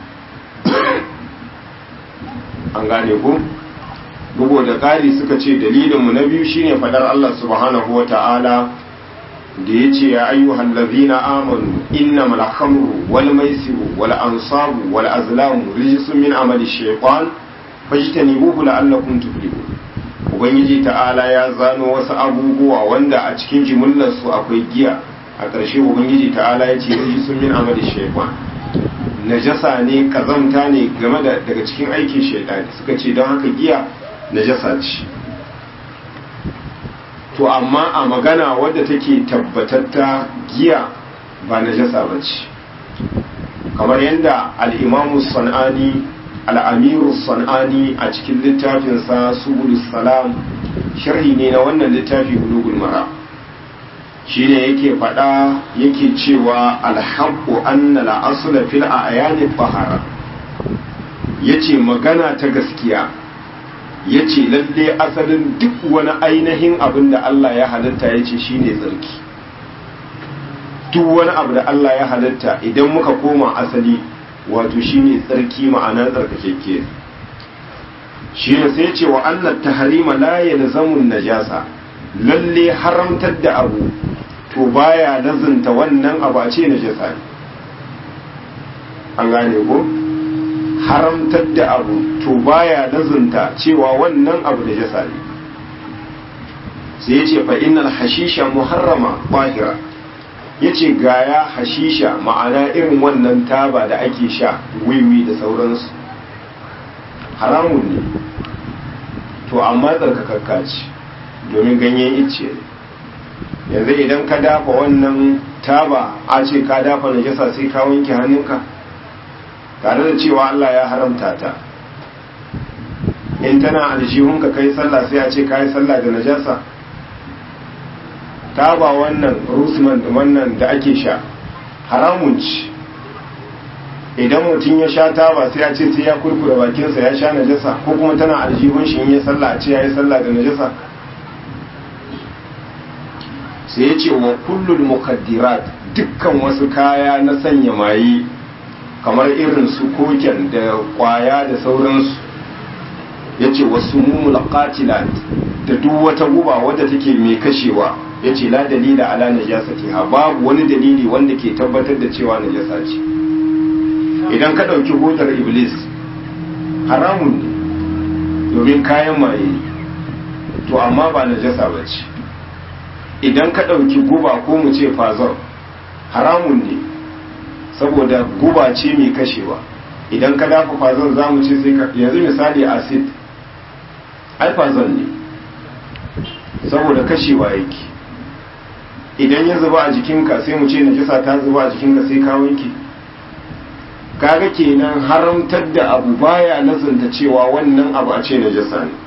an gane ko bugu da ƙari suka ce dalilinmu na biyu shine fadar Allah subhanahu wa ta'ala da ya ce ya ayyuhan lazina amanu innamal khamru wal maisiru wal ansabu wal azlamu rijsun min amali shaytan fajtanibuhu la'allakum tuflihun ubangiji ta'ala ya zano wasu abubuwa wanda a cikin jimillar su akwai giya a ƙarshe ubangiji ta'ala ya ce rijsun min amali shaytan najasa ne kazamta ne game da daga cikin aikin shaytani suka ce don haka giya najasa ce to amma a magana wadda take tabbatatta giya ba najasa ba ce kamar yadda al'imamu san'ani al'amiru san'ani a cikin littafinsa subulus salam sharhi ne na wannan littafi bulugul mara shi ne yake faɗa yake cewa alhaƙo anna la'asula fil a ayanin fahara ya ce magana ta gaskiya ya ce lalle asalin duk wani ainihin abin da Allah ya halitta ya ce shi ne tsarki duk wani abu da Allah ya halitta idan muka koma asali wato shi ne tsarki ma'ana tsarkakekke shi ne sai ce wa Allah ta harima la ya zamun najasa lalle haramtar da abu to baya lazunta wannan abu a ce najasa ne an gane ko? haramtar da abu to baya lazunta cewa wannan abu da jasa ne sai ya ce fa'inar hashisha muharrama bahira ya ce gaya hashisha ma'ana irin wannan taba da ake sha wiwi da sauransu haramun ne to amma tsarkakakka ce domin ganyen icce ne yanzu idan ka dafa wannan taba a ce ka dafa najasa sai ka wanke hannunka tare da cewa Allah ya haramta ta in tana aljihunka kai sallah sai a ce ka yi sallah da najasa taba wannan rusman wannan da ake sha haramun ci idan mutum ya sha taba sai ya ce sai ya kurkura bakinsa ya sha najasa ko kuma tana aljihun shi in ya sallah a ce ya yi sallah da najasa sai ya ce wa kullul mukaddirat dukkan wasu kaya na sanya maye kamar irin su koken da kwaya da sauransu ya ce wasu mumul qatilat da duk wata guba wadda take mai kashewa ya ce la dalila ala najasatiha babu wani dalili wanda ke tabbatar da cewa najasa ce idan ka ɗauki hodar iblis haramun ne domin kayan maye to amma ba najasa ba ce idan ka ɗauki guba ko mu ce fazon haramun ne saboda guba ce mai kashewa idan ka dafa fazon za mu ce sai ka yanzu misali acid ai fazon ne saboda kashewa yake idan ya zuba a jikinka sai mu ce najasa ta zuba a jikinka sai ka wanke kaga kenan haramtar da abu baya nazanta cewa wannan abu a ce najasa ne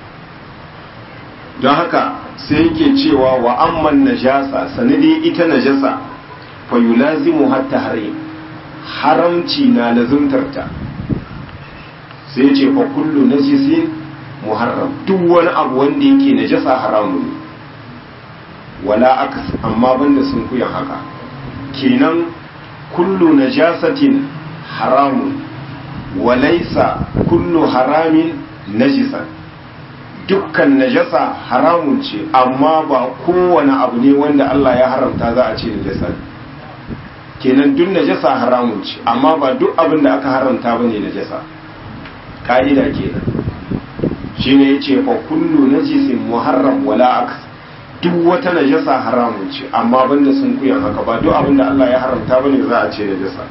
don haka sai yake cewa wa amman najasa sanadi ita najasa fa yulazimu hatta harim haramci na lazumtarta sai ce fa kullu najisin muharram duk wani abu wanda yake najasa haramun ne wala akas amma banda sun kuyan haka kenan kullu najasatin haramun walaisa kullu haramin najisan dukkan najasa haramun ce amma ba kowane abu ne wanda Allah ya haramta za a ce najasa kenan duk najasa haramun ce amma ba duk abin da aka haramta ba ne najasa ka'ida kenan shine yace fa kullu najisin muharram wala aks duk wata najasa haramun ce amma banda sun kuyan haka ba duk abin da Allah ya haramta bane za a ce najasa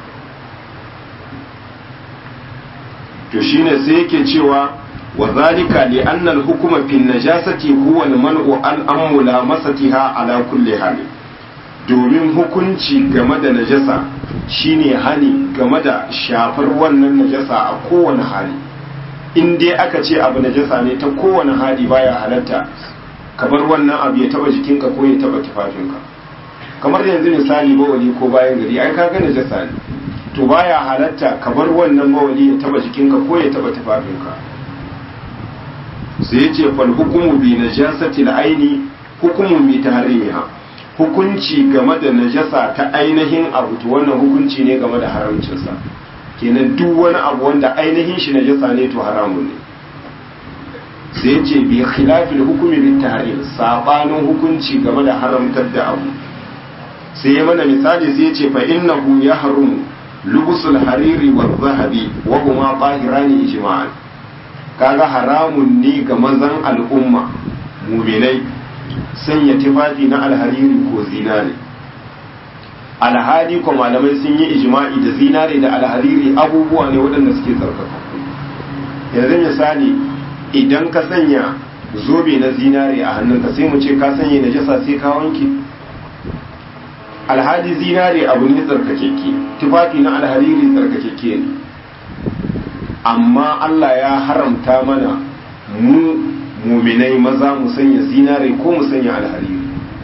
to shine sai yake cewa wa zalika li anna al-hukma fi najasati huwa al-man'u an amula masatiha ala kulli hali domin hukunci game da najasa shine hani game da shafar wannan najasa a kowane hali in dai aka ce abu najasa ne ta kowane hali baya halatta kamar wannan abu ya taba jikinka ko ya taba tufafinka kamar yanzu misali bawali ko bayan gari ai kaga najasa ne to baya halatta kamar wannan bawali ya taba jikinka ko ya taba tufafinka sai ya ce fal hukumu bi najasati al-aini hukumu bi tahrimiha hukunci game da najasa ta ainihin abu to wannan hukunci ne game da haramcinsa kenan duk wani abu wanda ainihin shi najasa ne to haramun ne sai ya ce bi khilafil hukumi bi tahrim sabanin hukunci game da haramtar da abu sai ya mana misali sai ya ce fa innahu yahrum lubusul hariri wa zahabi wa huma tahirani ijma'an kaga haramun ne ga mazan al'umma muminai sanya tufafi na alhariri ko zinare alhali ko malamai sun yi ijma'i da zinare da alhariri abubuwa ne waɗanda suke tsarkaka yanzu misali idan ka sanya zobe na zinare a hannunka sai mu ce ka sanya najasa sai ka wanke alhali zinare abu ne tsarkakeke tufafi na alhariri tsarkakeke ne amma Allah ya haramta mana mu muminai maza mu sanya zinare ko mu sanya alhariri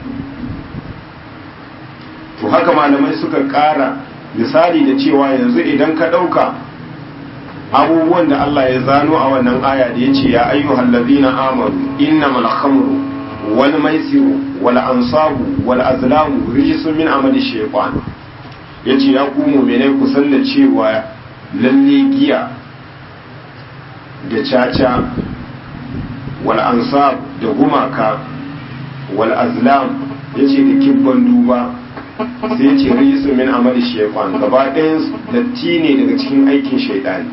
to haka malamai suka ƙara misali da cewa yanzu idan ka ɗauka abubuwan da Allah ya zano a wannan aya da ya ce ya ayyuhal ladina amanu innamal khamru wal maisiru wal ansabu wal azlamu rijsun min amali shaytan yace ya ku mu'minai ku san da cewa lalle giya da caca wal ansab da gumaka wal azlam yace da kibban duba sai yace rijsun min amali shaytan gaba ɗayan datti ne daga cikin aikin shaytani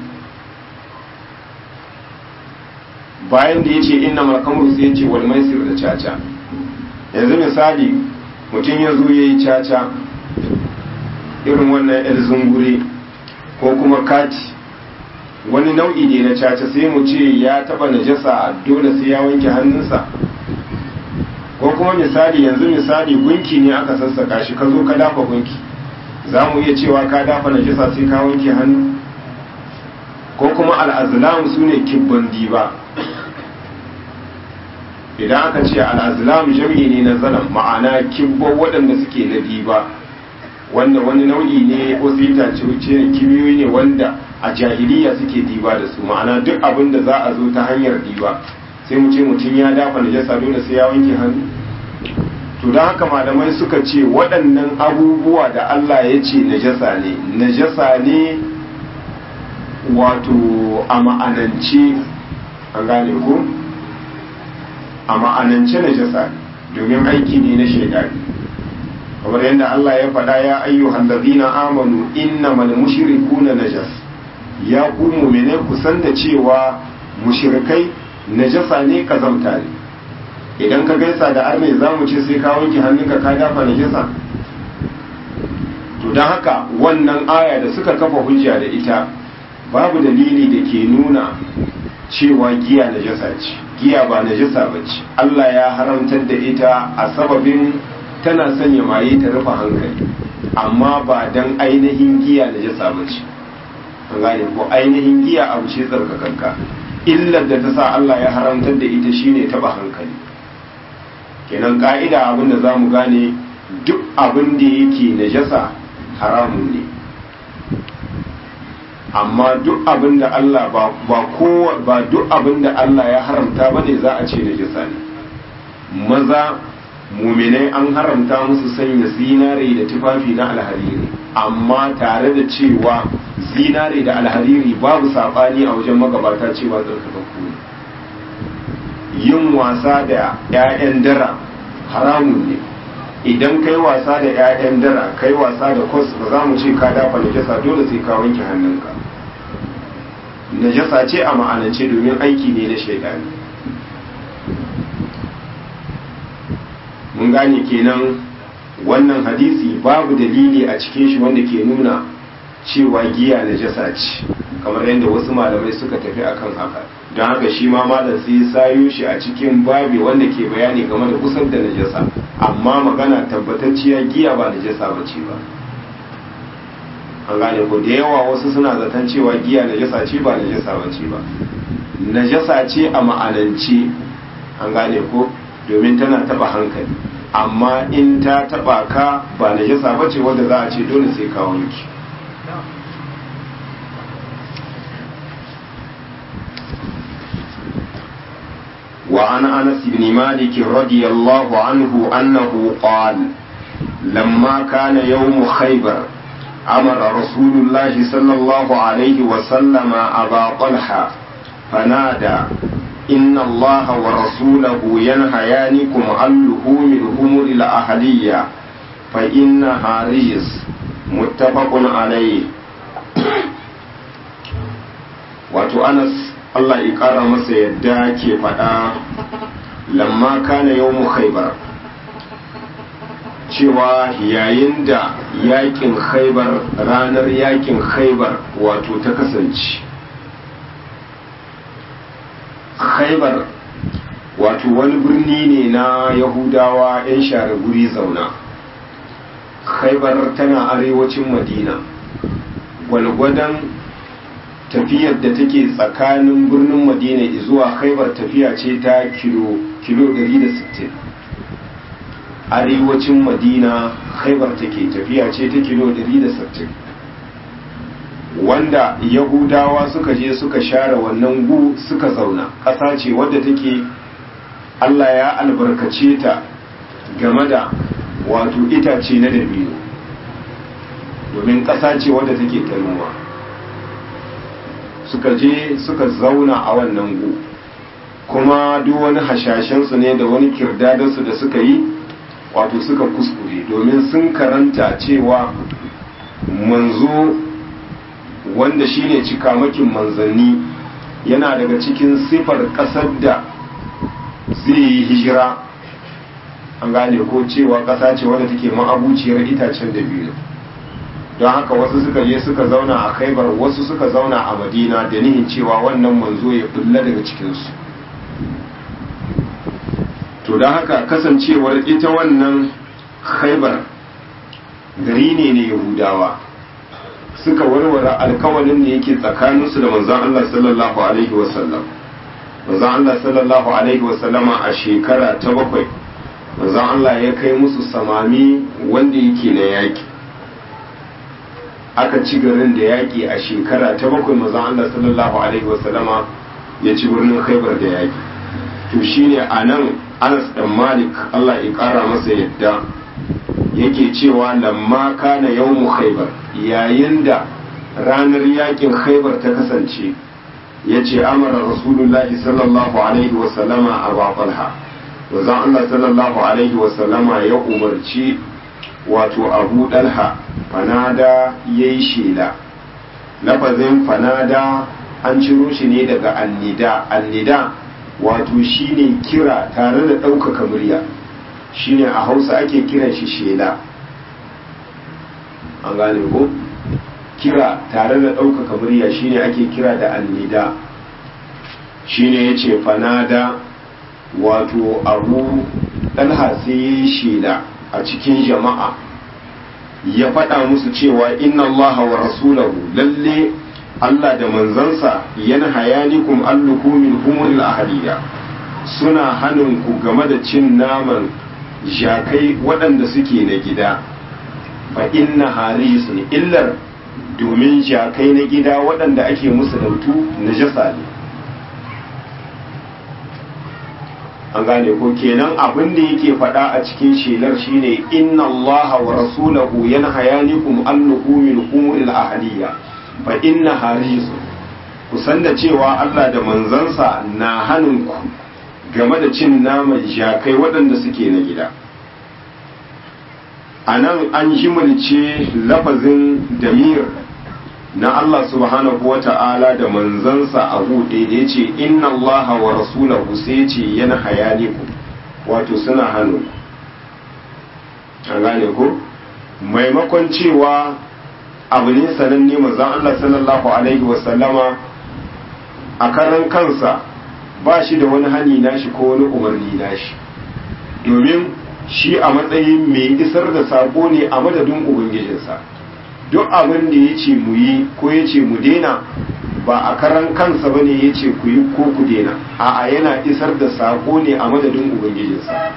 bayan da ya ce inna malkamur sai ya ce wal maisir da caca yanzu misali mutum ya zo ya yi caca irin wannan yar zungure ko kuma kati wani nau'i ne na caca sai mu ce ya taba najasa dole sai ya wanke hannunsa ko kuma misali yanzu misali gunki ne aka sassaka shi ka zo ka dafa gunki za mu iya cewa ka dafa najasa sai ka wanke hannu ko kuma al'azlam su ne kibban diba idan aka ce al'azlam jami'i ne na zanen ma'ana kibban waɗanda suke na diba wanda wani nau'i ne wasu itace wuce ne kibiyoyi ne wanda a jahiliya suke diba da su ma'ana duk abin da za a zo ta hanyar diba sai mu ce mutum ya dafa najasa dole sai ya wanke hannu to don haka malamai suka ce waɗannan abubuwa da Allah ya ce najasa ne najasa ne wato a ma'anance an gane ko a ma'anance najasa domin aiki ne na shaidani kamar yadda Allah ya faɗa ya ayyuhan ladina amanu innamal mushrikuna najas ya ku mu'mine ku san da cewa mushrikai najasa ne kazamta ne idan ka gaisa da arne za mu ce sai ka wanke hannunka ka dafa najasa to don haka wannan aya da suka kafa hujja da ita babu dalili da ke nuna cewa giya najasa ce giya ba najasa ba ce Allah ya haramtar da ita a sababin tana sanya maye ta rufe hankali amma ba dan ainihin giya najasa ba ce an gane ko ainihin giya abu ce tsarkakanka illar da ta sa Allah ya haramtar da ita shine taba hankali kenan ka'ida abin da za mu gane duk abin da yake najasa haramun ne amma duk abin da Allah ba ba kowa ba duk abin da Allah ya haramta bane za a ce najasa ne maza muminai an haramta musu sanya zinare da tufafi na alhariri amma tare da cewa zinare da alhariri babu saɓani a wajen magabata cewa tsarkakakku ne yin wasa da 'ya'yan dara haramun ne idan kai wasa da 'ya'yan dara kai wasa da kos ba za mu ce ka dafa najasa dole sai ka wanke hannunka najasa ce a ma'anance domin aiki ne na shaidani mun gane kenan wannan hadisi babu dalili a cikin shi wanda ke nuna cewa giya najasa ce kamar yadda wasu malamai suka tafi akan haka don haka shi ma malam sai sayo shi a cikin babi wanda ke bayani game da kusan da najasa amma magana tabbatacciya giya ba najasa ba ce ba an gane ko da yawa wasu suna zaton cewa giya najasa ce ba najasa ba ce ba najasa ce a ma'anance an gane ko domin tana taba hankali amma in ta taba ka ba najasa ba ce wanda za a ce dole sai ka wanki وعن أنس بن مالك رضي الله عنه أنه قال لما كان يوم خيبر أمر رسول الله صلى الله عليه وسلم أبا طلحة فنادى إن الله ورسوله ينهيانكم عن لحوم الهمر الأهلية فإنها رجس متفق عليه wato anas Allah ya ƙara masa yadda ke faɗa lamma kana yau mu khaibar cewa yayin da yakin khaibar ranar yakin khaibar wato ta kasance khaibar wato wani birni ne na yahudawa 'yan share guri zauna khaibar tana arewacin madina gwalgwadon tafiyar da take tsakanin birnin madina zuwa khaibar tafiya ce ta kilo kilo 160 arewacin madina khaibar take tafiya ce ta kilo 160 wanda yahudawa suka je suka share wannan gu suka zauna ƙasa ce wadda take allah ya albarkace ta game da wato itace na dabino domin ƙasa ce wadda take ta noma suka je suka zauna a wannan gu kuma duk wani hashashensu ne da wani kirdadansu da suka yi wato suka kuskure domin sun karanta cewa manzo wanda shine cikamakin manzanni yana daga cikin sifar ƙasar da zai yi hijira an gane ko cewa ƙasa ce wadda take ma'abuciyar itacen da biyu don haka wasu suka je suka zauna a khaibar wasu suka zauna a madina da nihin cewa wannan manzo ya bulla daga cikinsu to don haka kasancewar ita wannan khaibar gari ne na yahudawa suka warware alkawalin da yake tsakaninsu da manzon Allah sallallahu alaihi wasallam manzon Allah sallallahu alaihi wasallama a shekara ta bakwai manzon Allah ya kai musu samami wanda yake na yaki aka ci garin da yaki a shekara ta bakwai manzon Allah sallallahu alaihi wasallama ya ci birnin Khaibar da yaki to shine anan Anas dan Malik Allah ya kara masa yadda yake cewa lamma kana yawmu Khaibar yayin da ranar yakin Khaibar ta kasance yace amara rasulullahi sallallahu alaihi wasallama Abu Talha manzon Allah sallallahu alaihi wasallama ya umarci wato Abu Dalha fanada yayi shela lafazin fanada an ciro shi ne daga annida annida wato shine kira tare da ɗaukaka murya shine a hausa ake kiran shi shela an gane ko kira tare da ɗaukaka murya shine ake kira da annida shine ya ce fanada wato abu ɗalha sai ya yi shela a cikin jama'a ya faɗa musu cewa inna allaha wa rasulahu lalle Allah da manzansa yana hayanikum allukumin humuril ahaliya suna hannun ku game da cin naman jakai waɗanda suke na gida fa inna harisun illar domin jakai na gida waɗanda ake musu dautu na jasa ne an gane ko kenan abin da yake faɗa a cikin shelar shine inna allaha wa rasulahu yana hayanikum allukumin humuril ahaliya fa inna harisu ku san da cewa Allah da manzansa na hannunku game da cin naman jakai waɗanda suke na gida a nan an jimilce lafazin damir na Allah subhanahu wa ta'ala da manzansa a buɗe da ya ce inna Allah wa rasulahu sai ce yana hayani ku wato suna hannu an gane ku maimakon cewa abu ne sananne manzon Allah sallallahu alaihi wasallama a karan kansa ba shi da wani hani nashi ko wani umarni nashi domin shi a matsayin mai isar da sako ne a madadin ubangijinsa duk abin da ya ce mu yi ko ya ce mu dena ba a karan kansa ba ne ya ce ku yi ko ku dena a'a yana isar da sako ne a madadin ubangijinsa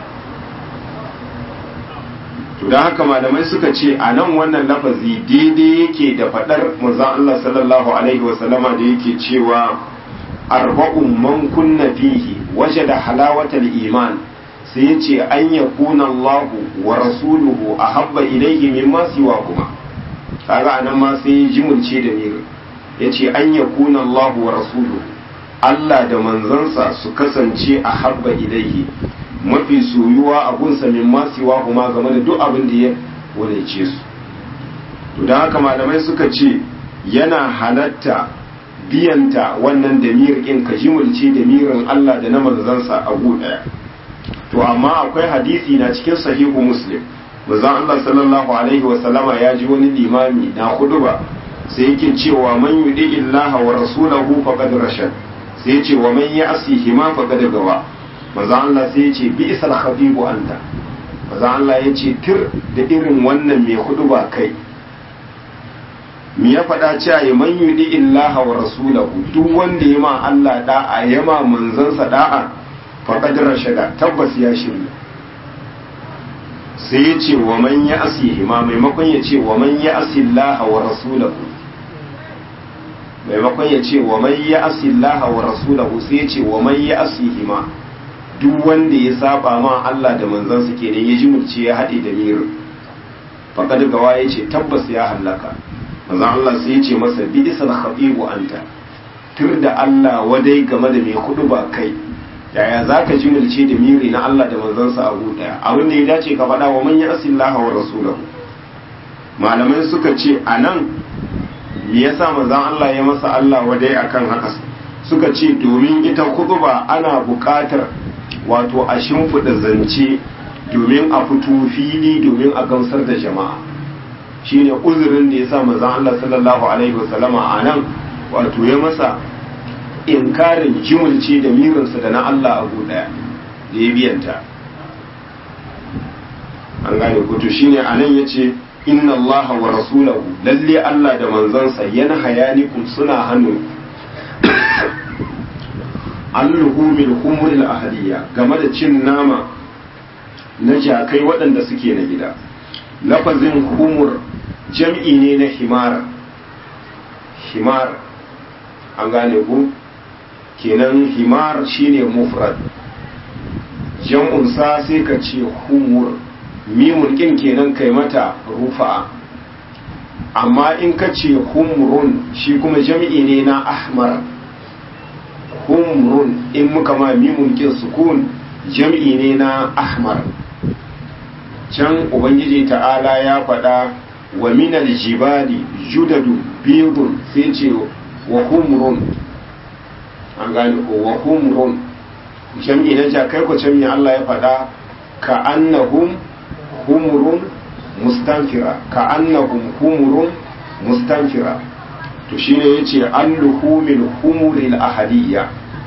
to da haka malamai suka ce a nan wannan lafazi daidai yake da faɗar manzon Allah sallallahu alaihi wasallama da yake cewa arba'un man kunna fihi wajada halawatal iman sai ya ce an yakuna Allah wa rasuluhu ahabba ilayhi mimma siwa kuma kaga anan ma sai ya jimulce da mir yace an yakuna Allah wa rasuluhu Allah da manzansa su kasance ahabba ilayhi mafi soyuwa a gunsa min masiwa kuma game da duk abin da ya wadace su to don haka malamai suka ce yana halatta biyanta wannan damir in ka jimulce damirin Allah da na manzansa a ɗaya to amma akwai hadisi na cikin sahihu muslim manzon Allah sallallahu alaihi wa sallama ya ji wani limami na ba sai yake cewa man yudi illaha wa rasulahu faqad rashad sai ya ce wa man ya'sihi ma faqad gawa maza Allah sai ya ce bi isal khabibu anta maza Allah ya ce tir da irin wannan mai hudu ba kai mi ya faɗa cewa ya man yudi illaha wa rasulahu duk wanda ya ma Allah da'a ya ma manzansa da'a faqad rashada tabbas ya shirya sai ya ce wa man ya asihi ma maimakon ya ce wa man ya asillaha wa rasulahu maimakon ya ce wa man ya asillaha wa rasulahu sai ya ce wa man ya asihi ma duk wanda ya saba ma Allah da manzansa kenan ya jimurce ya haɗe da mirin faƙad gawa ya ce tabbas ya hallaka manzan Allah sai ya ce masa bi isal khatibu anta tur da Allah wadai game da mai kudu ba kai yaya za ka jimurce da miri na Allah da manzansa abu daya abin da ya dace ka faɗa wa man ya asillaha wa rasulahu malamai suka ce a nan me yasa manzan Allah ya masa Allah wadai akan haka suka ce domin ita kutuba ana buƙatar wato a shimfiɗa zance domin a fito fili domin a gamsar da jama'a shine uzurin da ya sa manzon Allah sallallahu alaihi wasallama a nan wato ya masa inkarin jimulci da mirinsa da na Allah abu daya da ya biyanta an gane kuto shine a nan ya ce inna Allah wa rasulahu lalle Allah da manzansa yana hayanikum suna hannu an luhumil humuril ahaliya game da cin nama na jakai waɗanda suke na gida lafazin humur jam'i ne na himar himar an gane ku kenan himar shine mufrad jam'unsa sai ka ce humur mimun kin kenan kai mata rufa amma in ka ce humrun shi kuma jam'i ne na ahmar humrun in muka ma mimun kin sukun jam'i ne na ahmar can ubangiji ta'ala ya faɗa wa minal jibali judadu bidun sai ce wa humrun an gane ko wa humrun jam'i na jakai ko jam'i Allah ya faɗa ka annahum humrun mustanfira ka annahum humrun mustanfira to shine yace an luhumil humuril ahadiyya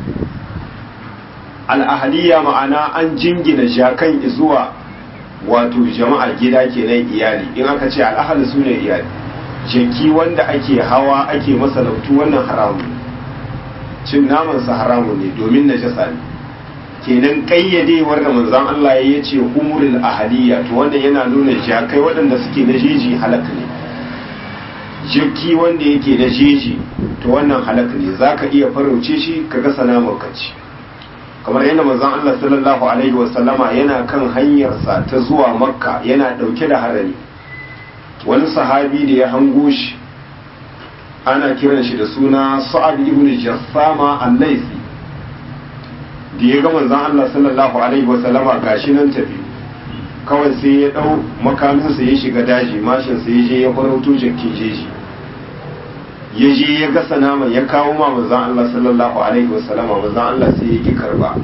al ahadiyya ma'ana an jingina jakan zuwa wato jama'ar gida kenan iyali in aka ce al ahad sune iyali jaki wanda ake hawa ake masalautu wannan haramun cin namansa haramun ne domin najasa ne kenan kayyadewar da manzon Allah ya ce humurul ahadiyya to wanda yana nuna jakai waɗanda suke na jeji halaka ne jaki wanda yake na jeji to wannan halaka ne zaka iya farauce shi ka ga sanamar kaci kamar yadda manzon Allah sallallahu alaihi wasallama yana kan hanyarsa ta zuwa makka yana dauke da harami wani sahabi da ya hango shi ana kiran shi da suna sa'ad ibn jassama al-laisi da ya ga manzon Allah sallallahu alaihi wasallama gashi nan tafi kawai sai ya dau makaminsa ya shiga daji mashin sai ya je ya farauto jakin jeji ya je ya gasa naman ya kawo ma manzon Allah sallallahu alaihi wasallama manzon Allah sai ya ki karba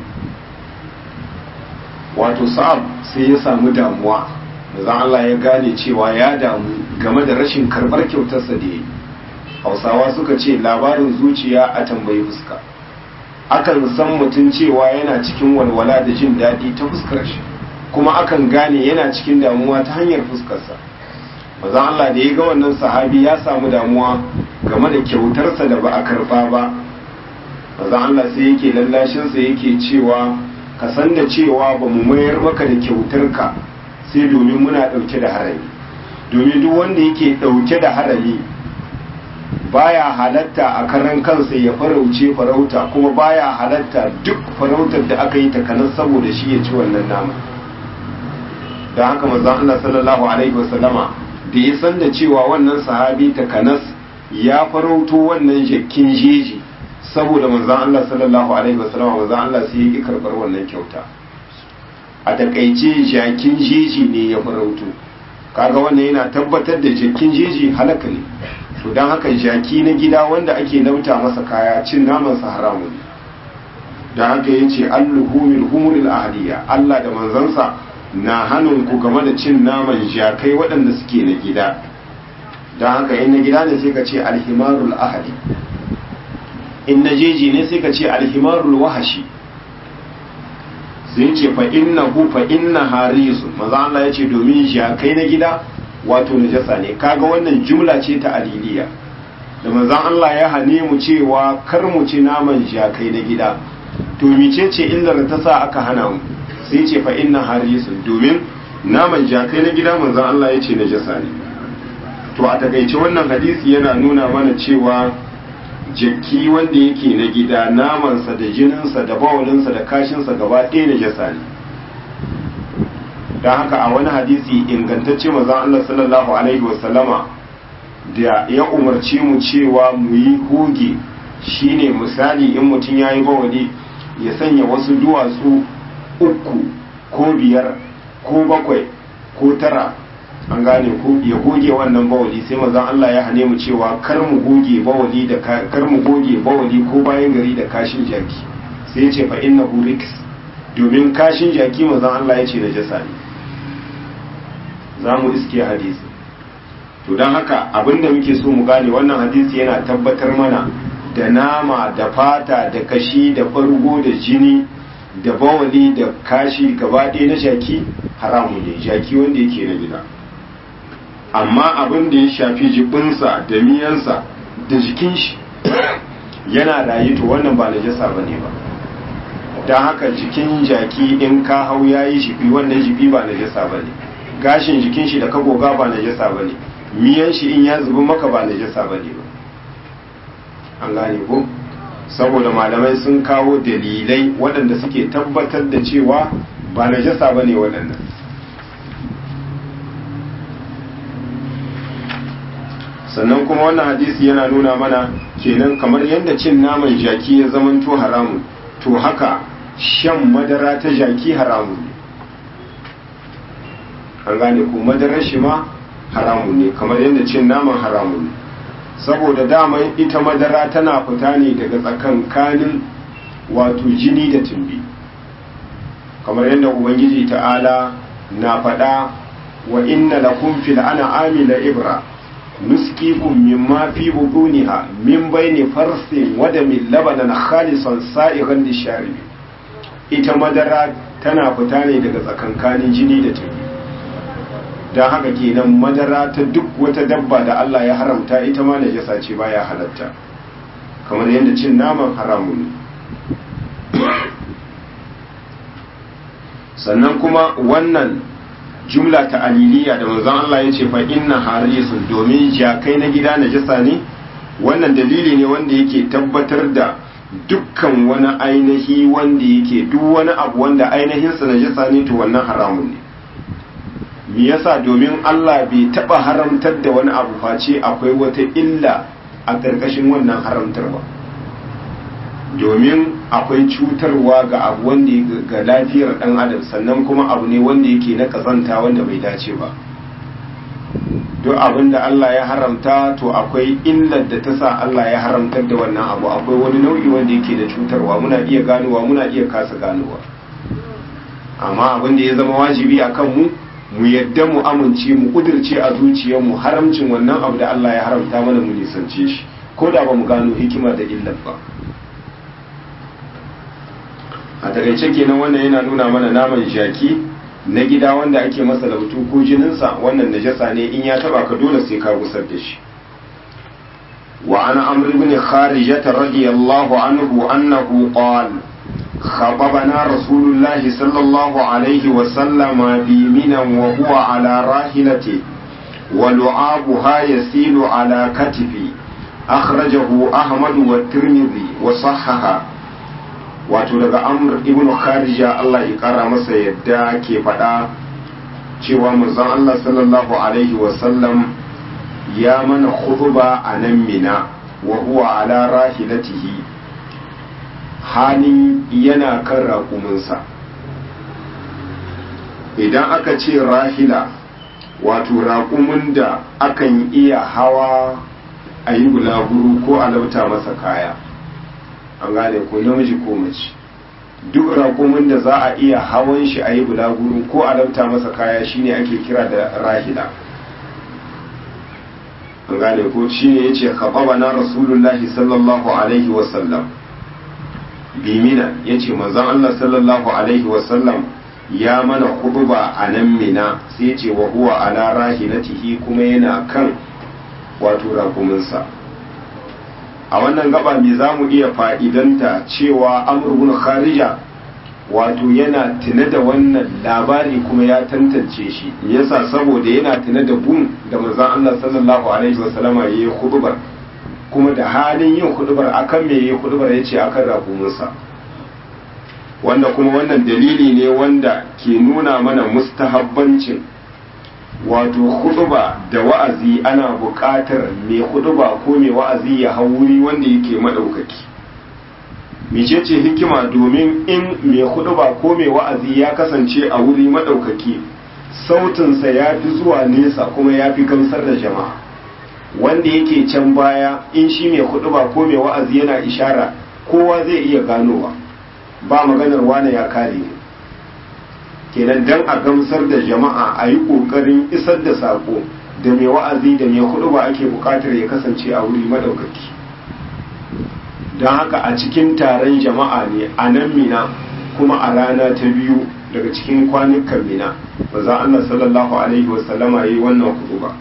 wato sa'ab sai ya samu damuwa manzon Allah ya gane cewa ya damu game da rashin karbar kyautarsa da ya yi hausawa suka ce labarin zuciya a tambayi fuska akan san mutum cewa yana cikin walwala da jin daɗi ta fuskar shi kuma akan gane yana cikin damuwa ta hanyar fuskarsa maza Allah da ya ga wannan sahabi ya samu damuwa game da kyautarsa da ba a karba ba maza Allah sai yake lallashinsa yake cewa ka san da cewa ba mu mayar maka da kyautarka sai domin muna ɗauke da harami domin duk wanda yake ɗauke da harami baya halatta a karan kansa ya farauce farauta kuma baya halatta duk farautar da aka yi takanas saboda shi ya ci wannan nama don haka manzon Allah sallallahu alaihi wasallama da ya san da cewa wannan sahabi takanas ya farauto wannan jakkin jeji saboda manzon Allah sallallahu alaihi wasallama manzon Allah sai ya ki karbar wannan kyauta a takaice jakin jeji ne ya farauto kaga wannan yana tabbatar da jakin jeji halaka ne to don haka jaki na gida wanda ake nauta masa kaya cin namansa haramun don haka ya ce alluhumil humuril ahliya Allah da manzansa na hannun ku game da cin naman jakai waɗanda suke na gida don haka in na gida ne sai ka ce alhimarul ahli in na jeji ne sai ka ce alhimarul wahashi sai ce fa inna hu fa inna harisu maza Allah ya ce domin jakai na gida wato najasa ne kaga wannan jumla ce ta aliliya da manzon Allah ya hane mu cewa kar mu ci naman jakai na gida to mice ce illar ta sa aka hana mu sai ce fa inna harisun domin naman jakai na gida manzon Allah ya ce najasa ne to a takaice wannan hadisi yana nuna mana cewa jakki wanda yake na gida namansa da jininsa da bawalinsa da kashinsa gaba ɗaya najasa ne don haka a wani hadisi ingantacce mazan Allah sallallahu Alaihi wasallama da ya umarci mu cewa mu yi hoge shine misali in mutum ya yi bawali ya sanya wasu duwatsu uku ko biyar ko bakwai ko tara an gane ko ya goge wannan bawali sai mazan Allah ya hane mu cewa kar mu goge bawali da kar mu goge bawali ko bayan gari da kashin jaki sai ya ce fa innahu riks domin kashin jaki mazan Allah ya ce najasa ne za mu iske hadisi to don haka abinda muke so mu gane wannan hadisi yana tabbatar mana da nama da fata da kashi da fargo da jini da bawali da kashi gaba ɗaya na jaki haramu ne jaki wanda yake na gida amma abin da ya shafi jibinsa da miyansa da jikin shi yana rayu to wannan ba najasa ba ne ba don haka jikin jaki in ka hau ya yi jibi wannan jibi ba najasa ba ne gashin jikin shi da ka goga ba najasa ba ne miyan shi in ya zubi maka ba najasa ba ne ba an gane ko saboda malamai sun kawo dalilai waɗanda suke tabbatar da cewa ba najasa ba ne waɗannan sannan kuma wannan hadisi yana nuna mana kenan kamar yadda cin naman jaki ya zamanto haramun to haka shan madara ta jaki haramun ne an gane ko madarar shi ma haramun ne kamar yadda cin naman haramun ne saboda daman ita madara tana fita ne daga tsakankanin wato jini da tumbi kamar yadda ubangiji ta'ala na faɗa wa inna lakum fil an'ami la ibra nusqikum mimma fi butuniha min bayni farsin wa damin labanan khalisan sa'igan lisharibi ita madara tana fita ne daga tsakankanin jini da tumbi don haka kenan madara ta duk wata dabba da Allah ya haramta ita ma najasa ce baya halatta kamar yadda cin naman haramu ne sannan kuma wannan jumla ta aliliya da manzon Allah ya ce fa inna harisun domin jakai na gida najasa ne wannan dalili ne wanda yake tabbatar da dukkan wani ainihi wanda yake duk wani abu wanda ainihinsa najasa ne to wannan haramun ne me yasa domin Allah bai taba haramtar da wani abu face akwai wata illa a ƙarƙashin wannan haramtarwa domin akwai cutarwa ga abu wanda ga lafiyar ɗan adam sannan kuma abu ne wanda yake na ƙazanta wanda bai dace ba duk abin da Allah ya haramta to akwai illar da ta sa Allah ya haramtar da wannan abu akwai wani nau'i wanda yake da cutarwa muna iya ganowa muna iya kasa ganowa amma abin da ya zama wajibi a kanmu mu yadda mu amince mu kudirce a zuciyarmu haramcin wannan abu da Allah ya haramta mana mu nisance shi ko da ba mu gano hikima da illar ba a takaice kenan wannan yana nuna mana naman jaki na gida wanda ake masa lautu ko jininsa wannan najasa ne in ya taba ka dole sai ka gusar da shi wa ana amr ibn kharijah radiyallahu anhu annahu qala خطبنا رسول الله صلى الله عليه وسلم بمنى وهو على راحلته ولعابها يسيل على كتفي أخرجه أحمد والترمذي وصححه wato daga amr ibn kharija Allah ya kara masa yadda ke faɗa cewa manzon Allah sallallahu alaihi wasallam ya mana khutba a nan mina wa huwa ala rahilatihi halin yana kan raƙuminsa idan aka ce rahila wato raƙumin da akan iya hawa a yi bulaguru ko a lauta masa kaya an gane ko namiji ko mace duk raƙumin da za a iya hawan shi a yi bulaguru ko a lauta masa kaya shine ake kira da rahila an gane ko shine ya ce na rasulullahi sallallahu alaihi wasallam bimina ya ce manzon Allah sallallahu alaihi wasallam ya mana huduba a nan mina sai ce wa huwa ala rahilatihi kuma yana kan wato rakuminsa a wannan gaba me za mu iya fa'idanta cewa amurbin kharija wato yana tuna da wannan labari kuma ya tantance shi yasa saboda yana tuna da gun da manzon Allah sallallahu alaihi wasallama ya yi hudubar kuma da halin yin hudubar akan me yi hudubar ya ce akan rakuminsa wanda kuma wannan dalili ne wanda ke nuna mana mustahabbancin wato huduba da wa'azi ana buƙatar mai huduba ko mai wa'azi ya hau wuri wanda yake maɗaukaki mecece hikima domin in mai huduba ko mai wa'azi ya kasance a wuri maɗaukaki sautinsa ya fi zuwa nesa kuma ya fi gamsar da jama'a wanda yake can baya in shi mai huduba ko mai wa'azi yana ishara kowa zai iya ganowa ba maganar wane ya kare ne kenan dan a gamsar da jama'a a yi ƙoƙarin isar da saƙo da mai wa'azi da mai hudu ba ake bukatar ya kasance a wuri madaukaki don haka a cikin taron jama'a ne a nan mina kuma a rana ta biyu daga cikin kwanukan mina ba za Allah sallallahu alaihi wasallama yi wannan hudu ba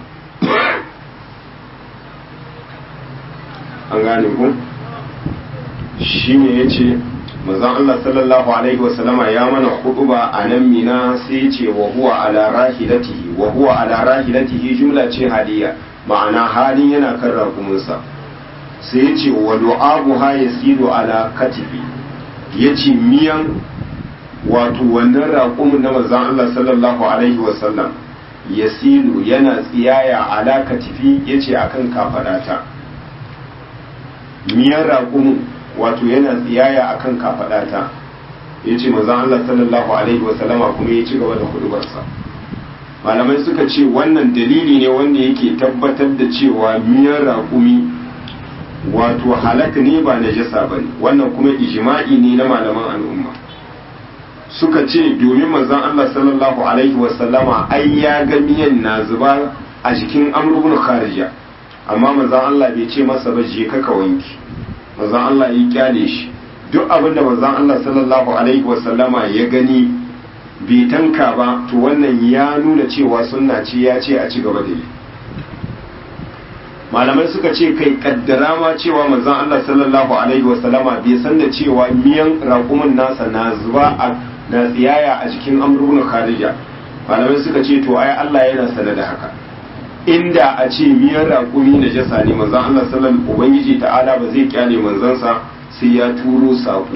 an gane ku shi ne ya ce mazan Allah sallallahu alaihi wasallama ya mana hudu ba a nan mina sai ya ce wa huwa ala rahilatihi wa huwa ala rahilatihi jumla ce hadiya ma'ana halin yana kan rakumunsa sai ya ce wa du'abu ha yasiru ala katifi ya ce miyan wato wannan raƙumin na mazan Allah sallallahu alaihi wasallam yasilu yana tsiyaya ala katifi ya ce akan kafadata miyan raƙumin wato yana tsiyaya akan kafadata ya ce mazan Allah sallallahu alaihi wasallama kuma ya ci gaba da hudubarsa malamai suka ce wannan dalili ne wanda yake tabbatar da cewa miyan raƙumi wato halaka ne ba najasa ba ne wannan kuma ijma'i ne na malaman al'umma suka ce domin manzon Allah sallallahu alaihi wasallama ai ya ga miyan na zuba a jikin Amr ibn Kharija amma manzon Allah bai ce masa ba je ka ka wanki manzon Allah ya kyale shi duk abin da manzon Allah sallallahu alaihi wasallama ya gani bai tanka ba to wannan ya nuna cewa sunna ce ya ce a ci gaba da yi malamai suka ce kai kaddara ma cewa manzon Allah sallallahu alaihi wasallama bai san da cewa miyan raƙumin nasa na zuba a na tsiyaya a jikin amrun kharija malamai suka ce to ai Allah yana sanar da haka inda a ce miyan raƙumi na jasa ne manzon Allah sallallahu ubangiji ta'ala ba zai kyale manzansa sai ya turo saƙo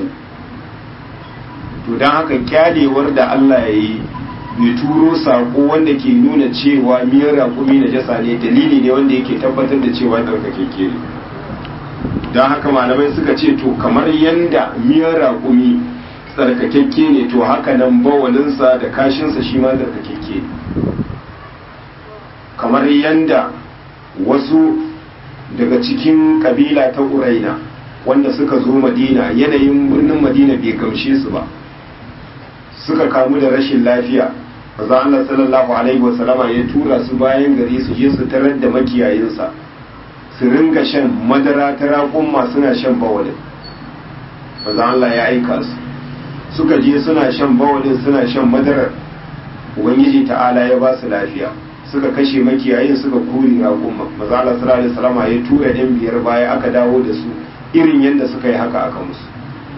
to don haka kyalewar da Allah ya yi ya turo sako wanda ke nuna cewa miyar raƙumi na jasa ne dalili ne wanda yake tabbatar da cewa ɗaukakeke ne don haka malamai suka ce to kamar yanda miyar raƙumi tsarkakekke ne to haka nan bawalinsa da kashinsa shi ma tsarkakekke ne kamar yanda wasu daga cikin kabila ta uraina wanda suka zo madina yanayin birnin madina bai gamshe su ba suka kamu da rashin lafiya manzo Allah sallallahu alaihi wasallama ya tura su bayan gari su je su tarar da makiyayinsa su ringa shan madara ta raƙumma suna shan bawalin manzo Allah ya aika su suka je suna shan bawalin suna shan madarar ubangiji ta'ala ya ba su lafiya suka kashe makiyayin suka kuri raƙumma manzo Allah sallallahu alaihi wasallama ya tura yan biyar baya aka dawo da su irin yadda suka yi haka aka musu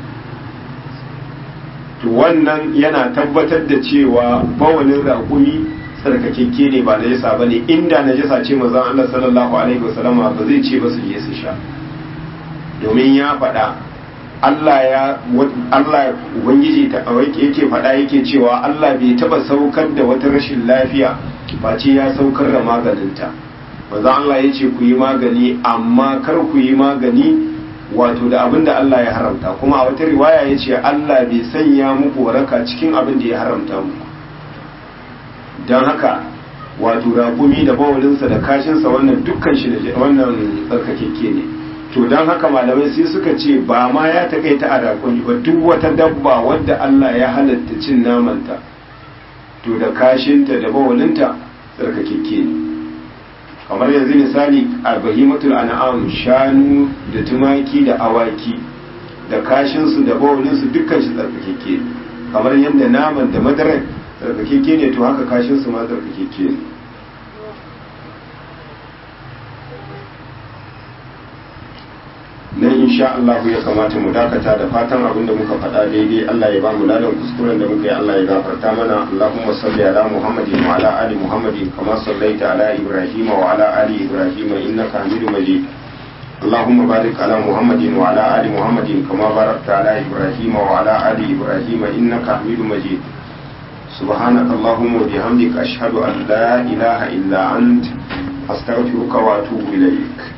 to wannan yana tabbatar da cewa bawalin raƙumi tsarkakekke ne ba najasa ba ne inda najasa ce mazan Allah sallallahu alaihi wasallama ba zai ce ba su je su sha domin ya faɗa Allah ya Allah ubangiji ta yake faɗa yake cewa Allah bai taɓa saukar da wata rashin lafiya face ya saukar da maganinta mazan Allah ya ce ku yi magani amma kar ku yi magani wato da abin da Allah ya haramta kuma a wata riwaya ya ce Allah bai sanya muku waraka cikin abin da ya haramta muku don haka wato rakumi da bawalinsa da kashinsa wannan dukkan shi da wannan tsarkakekke ne to don haka malamai sai suka ce ba ma ya takaita a rakumi ba duk wata dabba wadda Allah ya halatta cin namanta to da kashinta da bawalinta tsarkakekke ne kamar yanzu misali a bahimatul an'am shanu da tumaki da awaki da kashinsu da bawalinsu dukkan shi tsarkakeke kamar yadda naman da madarar tsarkakeke ne to haka kashinsu ma tsarkakeke ne nan insha Allah ya kamata mu dakata da fatan abin da muka faɗa daidai Allah ya ba mu ladan kuskuren da muka yi Allah ya gafarta mana Allahumma salli ala Muhammadin wa ala ali Muhammadin kama sallaita ala Ibrahim wa ala ali Ibrahim innaka Hamidum Majid اللهم بارك على محمد وعلى آل محمد كما باركت على إبراهيم وعلى آل إبراهيم إنك حميد مجيد سبحانك اللهم وبحمدك أشهد أن لا إله إلا أنت أستغفرك وأتوب إليك